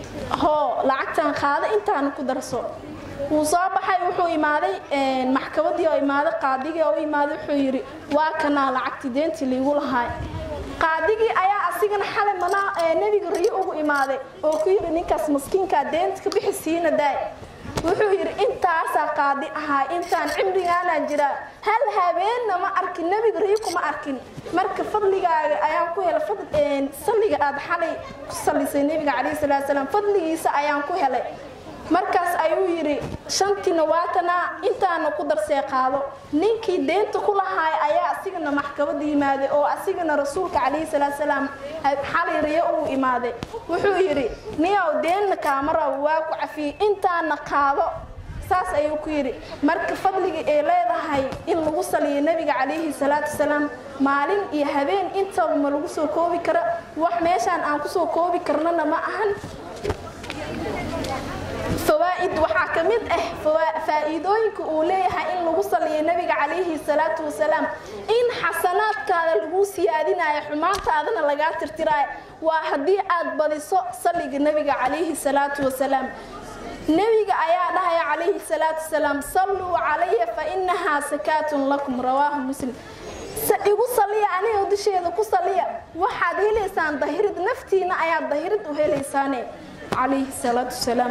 hoo lacagtan qaada intaana ku darso wuu soo baxay wuxuu imaaday maxkamadii oo imaaday qaadigii oo u imaaday wuxuu yidhi waa kanaa lacagtii deentii liigu lahaay qaadigii ayaa asigana xalay manaa nebiga riyo ugu imaaday oo ku yidhi ninkaas maskiinkaa deenta ka bixi siina daay wuxuu yidhi intaasaa qaadi ahaa intaan cimrigaanaa jiraa hal habeenna ma arkin nebiga riyo kuma arkin marka fadligaaga ayaan ku helay salliga aad xalay ku sallisay nebiga calayhi salaatu salaam fadligiisa ayaan ku helay markaas ayuu yidhi shantiina waatanaa intaana ku darsee qaado ninkii deenta ku lahaay ayaa asigana maxkamada yimaaday oo asigana rasuulka calayhi salaatu salaam xalay riyo uu imaaday wuxuu yidhi niyow deenna kaamaraw waa ku cafiyey intaana qaado saas ayuu ku yidhi marka fadliga ay leedahay in lagu saliyo nebiga calayhi salaatu wasalaam maalin iyo habeen intaba ma lagu soo koobi karo wax meeshaan aan kusoo koobi karnana ma ahan fawaa'id waxaa ka mid ah fawaa- faa'iidooyinka uu leeyahay in lagu saliyo nebiga calayhi salaatu wasalaam in xasanaadkaada lagu siyaadinayo xumaantaadana lagaa tirtiraayo waa haddii aad badiso saliga nebiga calayhi salaatu wasalaam nebiga ayaa dhahaya calayhi salaatu wasalaam salluu calaya fa inahaa sakaatun lakum rawaahu muslim Se- igu saliya aniga dusheeda ku saliya waxaad helaysaan dahirid naftiina ayaad dahirid u helaysaane calayhi salaatu wasalaam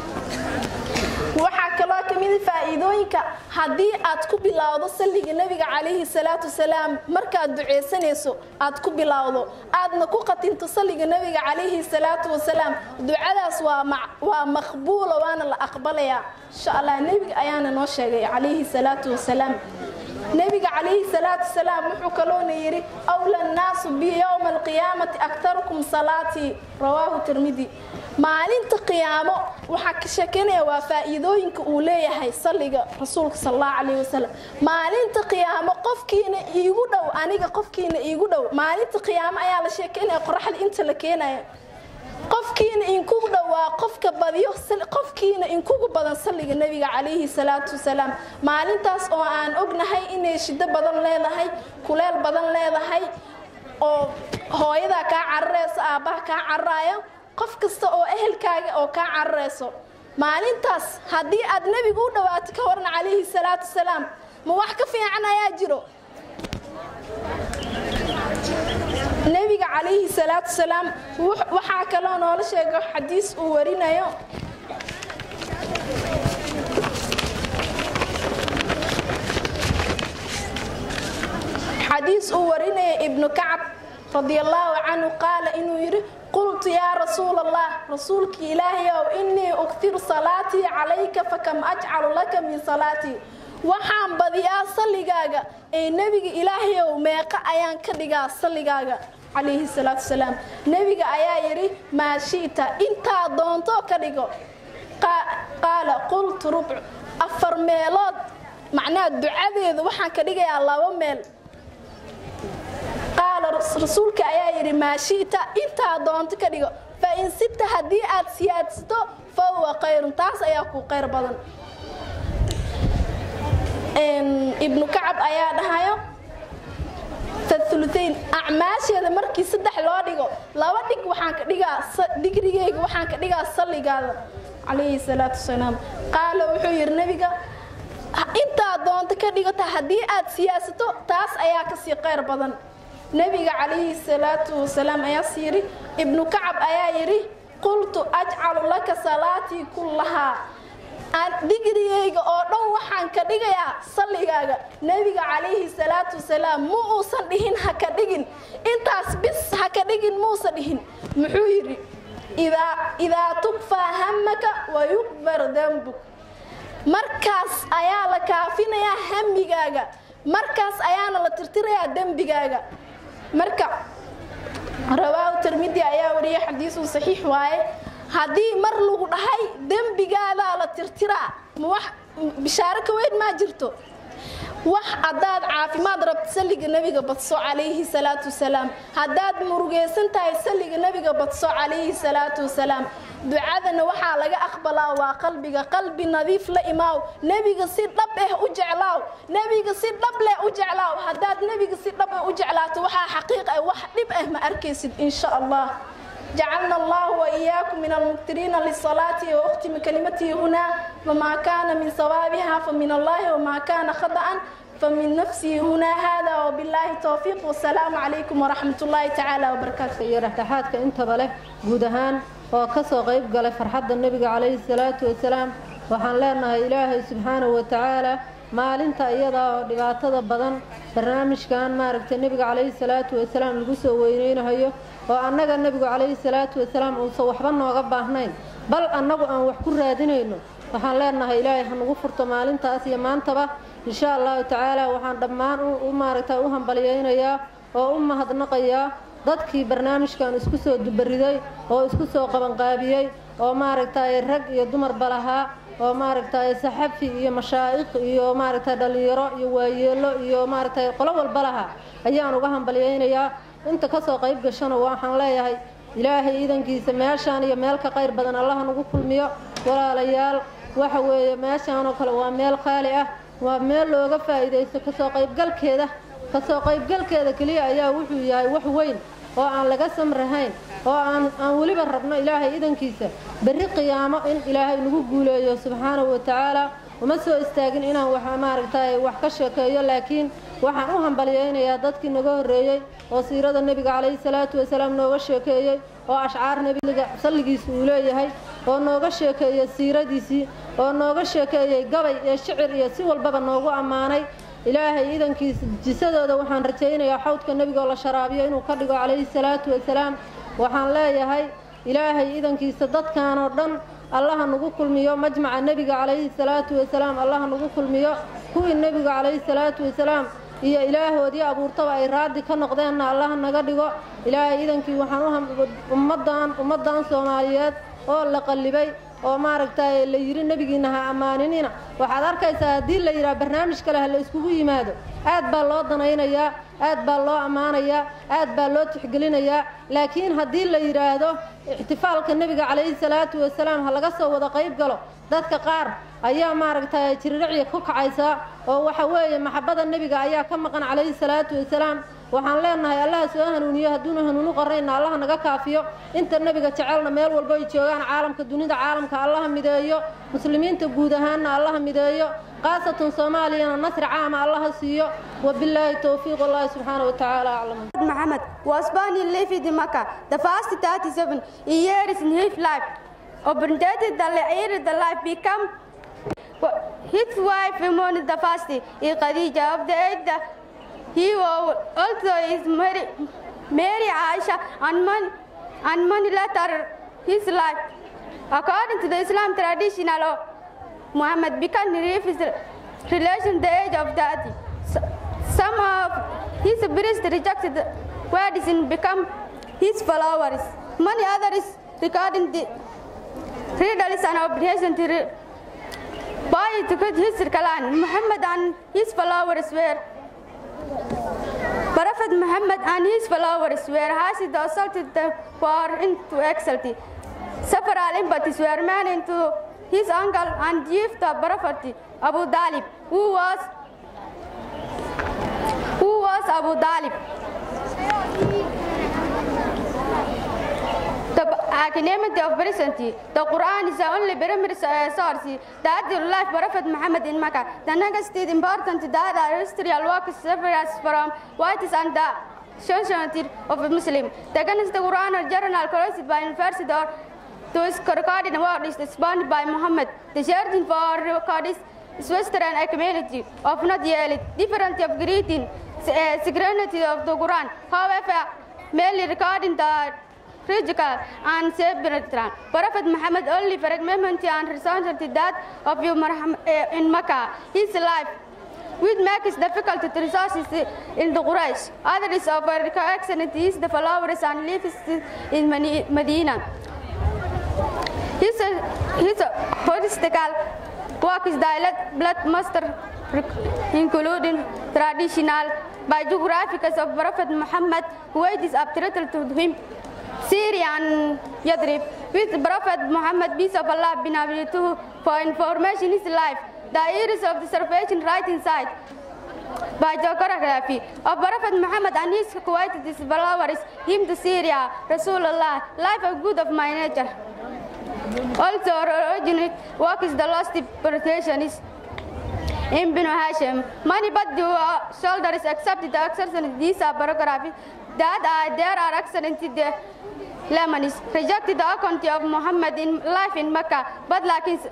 waxaa kaloo ka mid ah faa'iidooyinka haddii aad ku bilowdo salliga nebiga calayhi salaatu wasalaam markaad ducaysanayso aad ku bilowdo aadna ku qatinto salliga nebiga calayhi salaatu wasalaam ducadaas waa ma- waa maqbuula waana la aqbalayaa insha allah nebiga ayaana noo sheegay calayhi salaatu wasalaam nebiga calayhi salaatu wasalaam wuxuu kaloona yidhi awla nnaasu bi yowma alqiyaamati aktarukum salaatii rawaahu tirmidi maalinta qiyaamo waxaa ka sheekeynaya waa faa'iidooyinka uu leeyahay salliga rasuulka sal allahu calayhi wasalam maalinta qiyaamo qofkiina iigu dhow aniga qofkiina iigu dhow maalinta qiyaamo ayaa la sheekeynaya qoraxda inta la keenaya qofkiina inkugu dhowaa qofka badiyo sal- qofkiina inkugu badan salliga nebiga calayhi salaatu wasalaam maalintaas oo aan ognahay inay shiddo badan leedahay kuleel badan leedahay oo hooyadaa kaa cararayso aabbaha kaa cararaayo qof kasta oo ehelkaaga oo kaa cararayso maalintaas haddii aad nebigu u dhawaato ka waran calayhi salaatu wasalaam ma wax ka fiican ayaa jiro nebiga calayhi salaatu wasalaam wux- waxaa kaloo noola sheego xadiis uu warinayo xadiis uu warinaya ibnu kacab radi allaahu canhu qaala inuu yidhi qultu yaa rasuula allah rasuulkii ilaahayow innii uktiru salaatii calayka fakam ajcalu laka min salaatii waxaan badiyaa salligaaga ee nebiga ilaahayow meeqa ayaan ka dhigaa salligaaga calayhi salaatu wasalaam nebiga ayaa yidhi maa shi'ta intaa doontoo ka dhigo Qaa- qaala qultu rubcu afar meelood macnaha ducadeedu waxaan ka dhigayaa laba meel qaala ras- rasuulka ayaa yidhi maa shi'ta intaa doonto ka dhigo fa in sita haddii aad siyaadsato fa huwa khayrun taas ayaa ku khayr badan Een, ibnu kacab ayaa dhahayo fathuluthayn acmaasheeda markii saddex loo dhigo laba dhig waxaan ka dhigaa sa- digrigeyga waxaan ka dhigaa salligaada calayhi salaatu wasalaam qaala wuxuu yidhi nebiga "Ha- intaa doonto ka dhigata haddii aad siyaasato taas ayaa kasii khayr badan nebiga calayhi salaatu wasalaam ayaas yidhi ibnu kacab ayaa yidhi qultu ajcalu laka salaatii kullahaa aan digrigeyga oo dhan waxaan ka dhigayaa salligaaga nebiga calayhi salaatu wasalaam ma uusan dhihin ha ka dhigin intaas bis ha ka dhigin muusa dhihin muxuu yidhi idaa idaa tukfaa hamaka wa yukbar dembuk markaas ayaa la kaafinayaa hamigaaga markaas ayaana la tirtirayaa dembigaaga marka rawaahu tirmidi ayaa wariyay xadiisun saxiix waaye haddii mar lagu dhahay dembigaadaa la tirtiraa ma wax bishaaro ka weyn maa jirto wax haddaad caafimaad rabto salliga nebiga badso calayhi salaatu wasalaam haddaad murugaysan tahay salliga nebiga badso calayhi salaatu wasalaam ducadana waxaa laga aqbalaa waa qalbiga qalbi nadiif la imaaw nebiga si dhab eh u jeclaaw nebiga si dhab leh u jeclaaw haddaad nebiga si dhab eh u jeclaato waxaa xaqiiq ah wax dhib ah ma arkaysid insha allah جعلنا الله وإياكم من المكترين للصلاة وأختم كلمتي هنا وما كان من صوابها فمن الله وما كان خطأ فمن نفسي هنا هذا وبالله توفيق والسلام عليكم ورحمة الله تعالى وبركاته iyo dhexdhexaadka intaba leh guud ahaan oo ka soo qayb galay farxadda nebiga calayhi salaatu wasalaam waxaan leenahay ilaahay subxaanahu wa tacaala maalinta iyada oo dhibaatada badan barnaamijkan maaragtay nebiga calayhi salaatu wasalaam lagu soo weyneynayo oo annaga nebigu calayhi salaatu wasalaam uusan waxba nooga baahnayn bal annagu aan wax ku raadinayno waxaan leenahay ilaahay ha nagu furto maalintaas iyo maantaba insha allahu tacaala waxaan dhammaan u- u maaragtay u hambalyaynayaa oo u mahadnaqayaa dadkii barnaamijkan isku soo dubariday oo isku soo qabanqaabiyey oo maaragtay rag iyo dumarba lahaa oo maaragtay saxafi iyo mashaa'ikh iyo maaragtay dhallinyaro iyo waayeelo iyo maaragtay qolo walba lahaa ayaan uga hambalyaynayaa inta kasoo qayb gashana waxaan leeyahay ilaahay iidankiisa meeshaan iyo meel ka qayr badan allaha nagu kulmiyo walaalayaal waxa weeye meeshaan oo kale waa meel qaali ah waa meel looga faa'iidaysto kasoo qaybgalkeeda kasoo qaybgalkeeda keliya ayaa wuxuu yahay wax weyn oo aan laga samrahayn oo aan aan weliba rabno ilaahay idankiisa berri qiyaamo in ilaahay nagu guuleeyo subxaanahu wa tacaala uma soo istaagin inaan wax maaragtay wax ka sheekeeyo laakiin waxaan u hambalyaynayaa dadkii naga horreeyey oo siirada nebiga calayhi salaatu wasalaam nooga sheekeeyey oo ashcaar nebiga salligiisa uu leeyahay oo nooga sheekeeyey siiradiisii oo nooga sheekeeyey gabay iyo shicir iyo si walbaba noogu ammaanay ilaahay idankiisa jisadooda waxaan rajaynayaa xawdka nebiga oo la sharaabiyo inuu ka dhigo calayhi salaatu wasalaam waxaan leeyahay ilaahay idankiisa dadkan oo dhan allaha nagu kulmiyo majmaca nebiga calayhi salaatu wasalaam allaha nagu kulmiyo kuwii nebiga calayhi salaatu wasalaam iyo ilaahoodii abuurtaba ay raadi ka noqdeenna allaha naga dhigo ilaahay idankii waxaan u ummaddan ummaddan soomaaliyeed oo la qallibay oo maaragtay la yidhi nebigiina ha ammaaninina waxaad arkaysaa haddii la yidhaha barnaamij kale ha la iskugu yimaado aad baa loo danaynayaa aad baa loo ammaanayaa aad baa loo tixgelinayaa laakiin haddii la yidhaahdo ixtifaalka nebiga calayhi salaatu wasalaam ha laga soo wada qayb galo dadka qaar ayaa maaragtay jiriricya ku kacaysaa oo waxa weeye maxabada nebiga ayaa ka maqan calayhi salaatu wasalaam waxaan leenahay allaha soo hanuuniyo hadduuna hanuunu qarayna allaha naga kaafiyo inta nebiga jecelna meel walbo ay joogaan caalamka dunida caalamka allaha mideeyo muslimiinta guud ahaanna allaha mideeyo khaasatan soomaaliyana nasri caama allaha siiyo wabilaahi towfiiq wallahi subxaana wa tacaala aclam Muhammad was born in Lefid Makkah, the first 37 years in his life. Obediently, the later the life become his wife Imun the first is Khadija of the eight. He was also is Mary, Mary Aisha and man and man later his life. According to the Islam traditional law, Muhammad began his relation the age of 30. So- Some of his priests rejected words and become his followers. Many others regarding the riddles and obligation to re- by to cut his clan. Muhammad and his followers were Prophet Muhammad and his followers were hasid assaulted them for into exalty. Several empathies were made into his uncle and chief the Prophet Abu Dalib, who was who was Abu Dalib. The academic of presently, the Quran is the only primary uh, source that the life Prophet Muhammad in Mecca. The next is important that the historical works separates from what is and the society of a Muslim. The against the Quran or journal collected by university or those recorded word is spawned by Muhammad. The searching for records is Western community of not yet different of greeting uh, synchronity of the Quran. However, merely recording the physical and spiritual. Prophet Muhammad only fragment and represented that of you Muhammad, uh, in Mecca, his life. Which makes it difficult to resources in the Quraysh. Others of our excellent is the followers and lives in Mani- Medina. His, his holistical work is dialect blood master including traditional biographicals of Prophet Muhammad who is attributed to him Syria and Yadrib with Prophet Muhammad peace of Allah bin Abi to for information his life the years of the salvation right inside by geography of Prophet Muhammad and his Kuwait his followers him to Syria Rasulullah life of good of my nature also originate work is the lost interpretation is Ibn Hashim. Many but the uh, shoulders accept the exception these are biography that are there are excellent in the Lebanese rejected the account of Muhammad in life in Mecca, but like his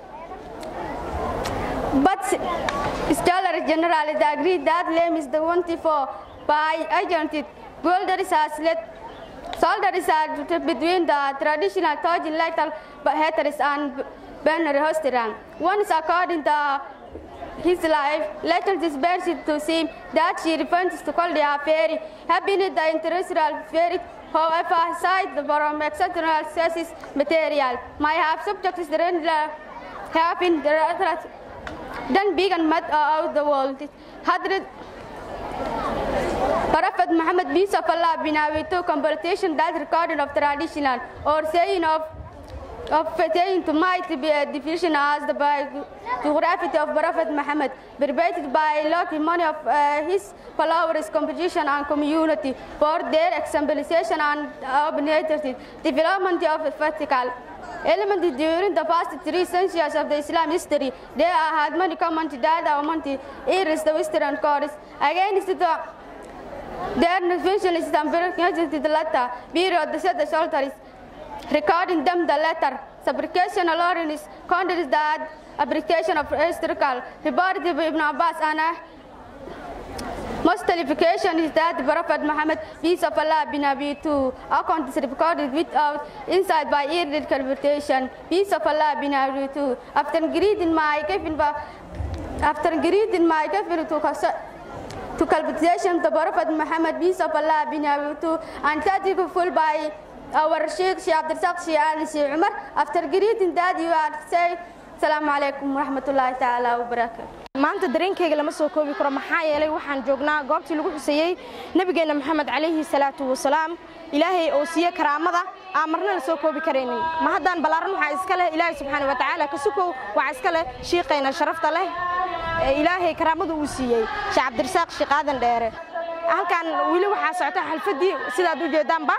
but scholars generally agree that Lam is the one for by agented. Boulders has let soldiers are between the traditional Taj in Lightal Hatteris and Banner Hostiran. One is according to his life, later this bears it to seem that she refers to call the fairy, having the terrestrial fairy, however, aside from exceptional sources material, might have subjects that have been then big and mud out the world. Hundred Prophet Muhammad peace of Allah bin Abi to compilation that recorded of traditional or saying of of pertaining to might be a division as the biography of Prophet Muhammad, perpetrated by lucky money of uh, his followers, composition and community for their exemplification and organized development of vertical element during the past three centuries of the Islam history. There had many common that amount is the Western course against the their vision is the the letter period the set the shelters recording them the letter supplication alone is considered that application of historical reported by Ibn Abbas and uh, most qualification is that the Prophet Muhammad, peace of Allah, bin Abi two account is recorded without insight by early interpretation. Peace of Allah, bin Abi two. After greeting my kafir, after greeting my kafir to to cultivation the Prophet Muhammad, peace of Allah, bin Abi two, and that full by our Sheikh Sheikh Abdul Sheikh Ali Sheikh Umar. After greeting that, you are say, Assalamu alaikum wa rahmatullahi ta'ala wa barakatuh. maanta dareenkayga lama soo koobi karo maxaa yeelay waxaan joognaa goobtii lagu xuseeyey nebigeenna maxamed calayhi salaatu wasalaam ilaahay oo siiye karaamada aan marna la soo koobi karaynin ma haddaan ballaaran waxaa iska leh ilaahay subxaana wa tacaala ka sukow waxaa iska leh shiiqayna sharafta leh ee ilaahay karaamada uu siiyey sheekh cabdirasaaq shiiqaadan dheere halkan weli waxaa socota xalfaddii sidaad u jeedaanba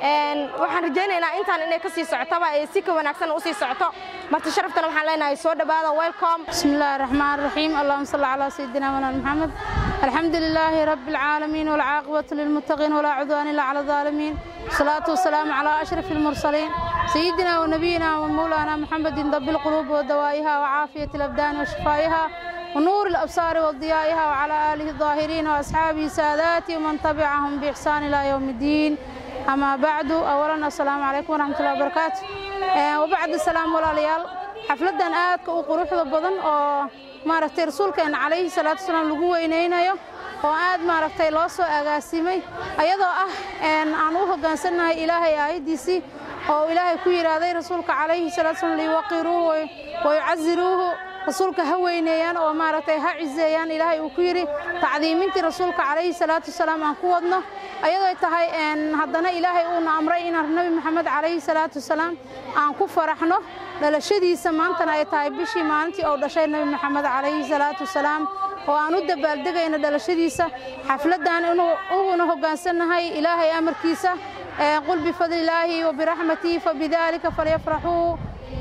waxaan rajaynaynaa intaan inay ka sii socotaba ee si ka wanaagsan u sii socoto marti sharaftana waxaan leenahay soo dhowaada welcome بسم الله الرحمن الرحيم اللهم صل على سيدنا مولانا محمد الحمد لله رب العالمين والعاقبة للمتقين ولا عدوان إلا على الظالمين والصلاة والسلام على أشرف المرسلين سيدنا ونبينا ومولانا محمد ضب القلوب ودوائها وعافية الأبدان وشفائها ونور الأبصار وضيائها وعلى آله الظاهرين وأصحابه ساداتي ومن تبعهم بإحسان إلى يوم الدين أما بعد أولا السلام عليكم ورحمة الله وبركاته وبعد السلام ولا ليال xafladan aadka u quruxda badan oo maaragtay rasuulkeena calayhi salaatu wasalaam lagu weynaynayo oo aad maaragtay loo soo agaasimay ayadoo ah aan u hoggaansannahay ilaahay aayaddiisii oo ilaahay ku yidhaahday rasuulka calayhi salaatu wasalaam liyuwaqiruuhu wayucasiruuhu rasuulka ha weyneeyaan oo maaragtay ha ciseeyaan ilaahay uu ku yidhi tacdiimintii rasuulka calayhi salaatu wasalaam aan ku wadno ayadoo tahay haddana ilaahay uuna amray inaan nebi maxamed calayhi salaatu wasalaam aan ku faraxno dhalashadiisa maantana ay tahay bishii maalintii uu dhashay nebi maxamed calayhi salaatu wasalaam oo aan u dabaaldegayno dhalashadiisa xafladdan uguna hoggaansannahay ilaahay amarkiisa qul bifadlilaahi wabiraxmatihi fabidaalika falyafraxuu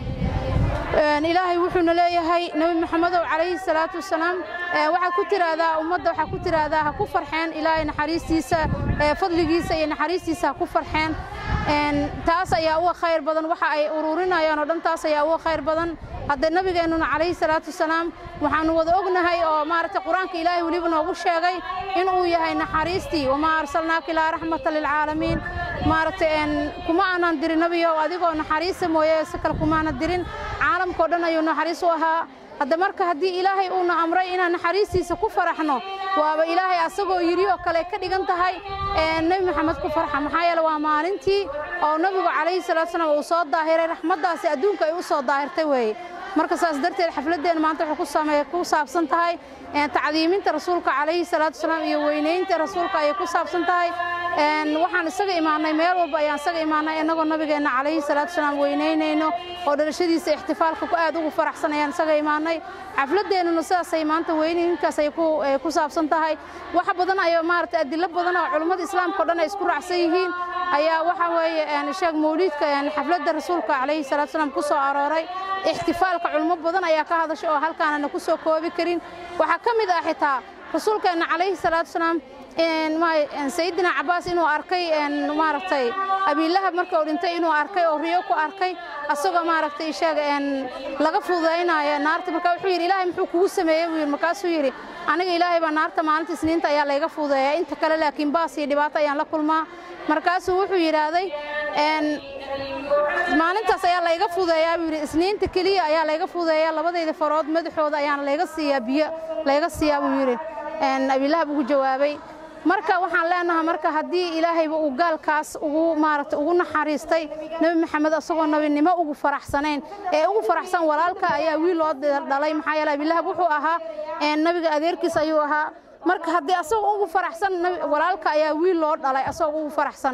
ilaahay wuxuuna leeyahay nebi maxamedow calayhi salaatu wasalaam waxaa ku tiraahdaa ummadda waxaa ku tiraahdaa ha ku farxeen ilaahay naxariistiisa fadligiisa iyo naxariistiisa ha ku farxeen taas ayaa uga khayr badan waxa ay ururinayaan oo dhan taas ayaa uga khayr badan hadda nabigeennuna calayhi salaatu wasalaam waxaanu wada ognahay oo maaragtay qur-aanka ilaahay weliba noogu sheegay inuu yahay naxariistii wamaa arsalnaaka ilaa raxmata lilcaalamiin maaragtay kuma aanan dirin nabiyow adigoo naxariista mooye si kale kumaanan dirin caalamkao dhan ayuu naxariis u ahaa hadda marka haddii ilaahay uuna amray inaan naxariistiisa ku faraxno waaba ilaahay asagoo yidhi oo kale ka dhigan tahay nebi maxamed ku farxa maxaa yeele waa maalintii oo nebigu calayhi salatu salaam uu soo daahiray raxmaddaasi adduunka ay u soo daahirtay weeye marka saas darteed xafladdeena maanta waxay ku saabsan tahay tacdiiminta rasuulka calayhi salaatu wasalaam iyo weynaynta rasuulka ayay ku saabsan tahay waxaan isaga imaanay meel walba ayaan isaga imaanay innagoo nabigeenna calayhi salaatu wasalaam weynaynayno oo dhalashadiisa ixtifaalka ku aad ugu faraxsan ayaan isaga imaanay xafladeennuna sidaasay maanta weynaynkaas ay ku saabsan tahay wax badan ayo maaragtay adilo badan oo culummada islaamka o dhan ay isku raacsan yihiin ayaa waxa weeye sheeg mawliidka xafladda rasuulka calayhi salaatu wasalaam ku soo arooray ixtifaalka culummo badan ayaa ka hadasha oo halkaanana ku soo koobi karin waxaa ka mid ah xitaa rasuulkeenna calayhi salaatu wasalaam sayidina cabaas inuu arkay maaragtay abiilahab marka uu dhintay inuu arkay oo riyo ku arkay asagoo maaragtay sheega laga fududaynayo naarta marka wuxuu yidhi ilaahay muxuu kugu sameeyey buu yidhi markaasuu yidhi aniga ilaahay baa naarta maalinta isniinta ayaa layga fududeeyaa inta kale laakiin baas iyo dhibaato ayaan la kulmaa markaasuu wuxuu yidhaahday maalintaas ayaa layga fudeeyaa buu yidhi isniinta keliya ayaa layga fudeeyaa labadayda farood madaxooda ayaana layga siiyaa biyo layga siiyaa buu yidhi abiilahab ugu jawaabay marka waxaan leenahay marka haddii ilaahayba uu gaalkaas ugu maaragtay ugu naxariistay nebi maxamed asagoo nabinimo ugu faraxsanayn ee ugu faraxsan walaalka ayaa wiil loo dhalay maxaa yeele abiilahab wuxuu ahaa nabiga adeerkiis ayuu ahaa marka haddii asagoo ugu faraxsan walaalka ayaa wiil loo dhalay asagoo ugu faraxsan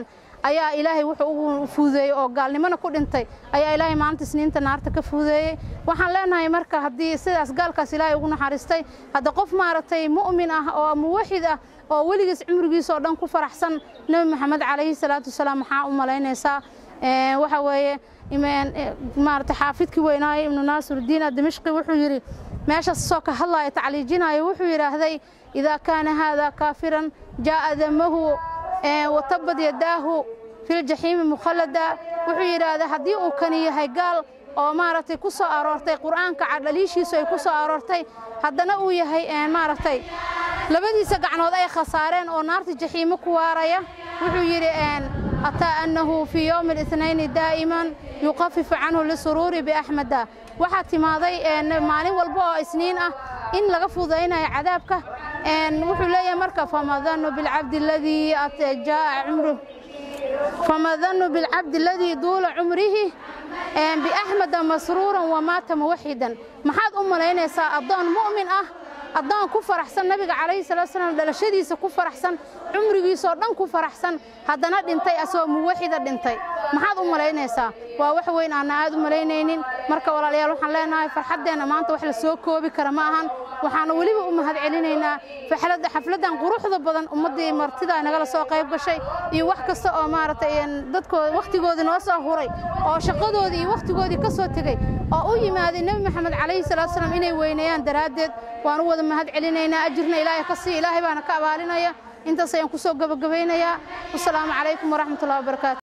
ayaa ilaahay wuxuu ugu fuudeeyey oo gaalnimona ku dhintay ayaa ilaahay maalinta isniinta naarta ka fuudeeyey waxaan leenahay marka haddii sidaas gaalkaas ilaahay ugu naxariistay hadda qof maaragtay mu'min ah oo muwaxid ah oo weligiis cumrigiisa oo dhan ku faraxsan nebi maxamed calayhi salaatu wasalaam maxaa u malaynaysaa waxa weeye maarata xaafidkii weynaaye ibnu naasiruddiin adimishqi wuxuu yidhi meeshaas soo ka hadlaaya tacliijinaayo wuxuu yidhaahday idaa kaana haada kaafiran jaa'a damahu watabad yadaahu filjaxiimi mukhallada wuxuu yidhaahday haddii uu kani yahay gaal oo maaragtay ku soo aroortay qur'aanka cadhaliishiisu ay ku soo aroortay haddana uu yahay maaragtay labadiisa gacnood ay khasaareen oo naarta jaxiimo ku waaraya wuxuu yidhi ataa annahu fii yowmi الاثنayni daa'iman yuqafifu canhu lisuruuri biaxmeda waxaa timaaday maalin walba oo isniin ah in laga fudaynayo cadaabka wuxuu leeyahay marka fama danu bilcabdi aladii jaa'a cumruh fama danu bilcabdi aladii duula cumrihi biaxmeda masruuran wamaata muwaxidan maxaad u malaynaysaa addoon mu'min ah addoon ku faraxsan nabiga calayhi salatu salaam dhalashadiisa ku faraxsan cumrigiisoo dhan ku faraxsan haddana dhintay asagoo muwaxida dhintay maxaad u malaynaysaa waa wax weyn aanna aad u malaynaynin marka walaalayaal waxaan leenahay farxaddeenna maanta wax la soo koobi kara ma ahan waxaana weliba u mahad celinaynaa xafladdan quruxda badan ummaddii martida nagala soo qayb gashay iyo wax kasta oo maaragtay dadkooda wakhtigoodii noo soo huray oo shaqadoodii iyo wakhtigoodii ka soo tegey oo u yimaaday nebi maxamed calayhi salatu salaam inay weyneeyaan daraaddeed waan u wada mahad celinaynaa ajirna ilaahay ka sii ilaahay baana ka abaalinaya intaas ayaan ku soo gabagabaynayaa wasalaamu calaykum waraxmatullahi wabarakaatu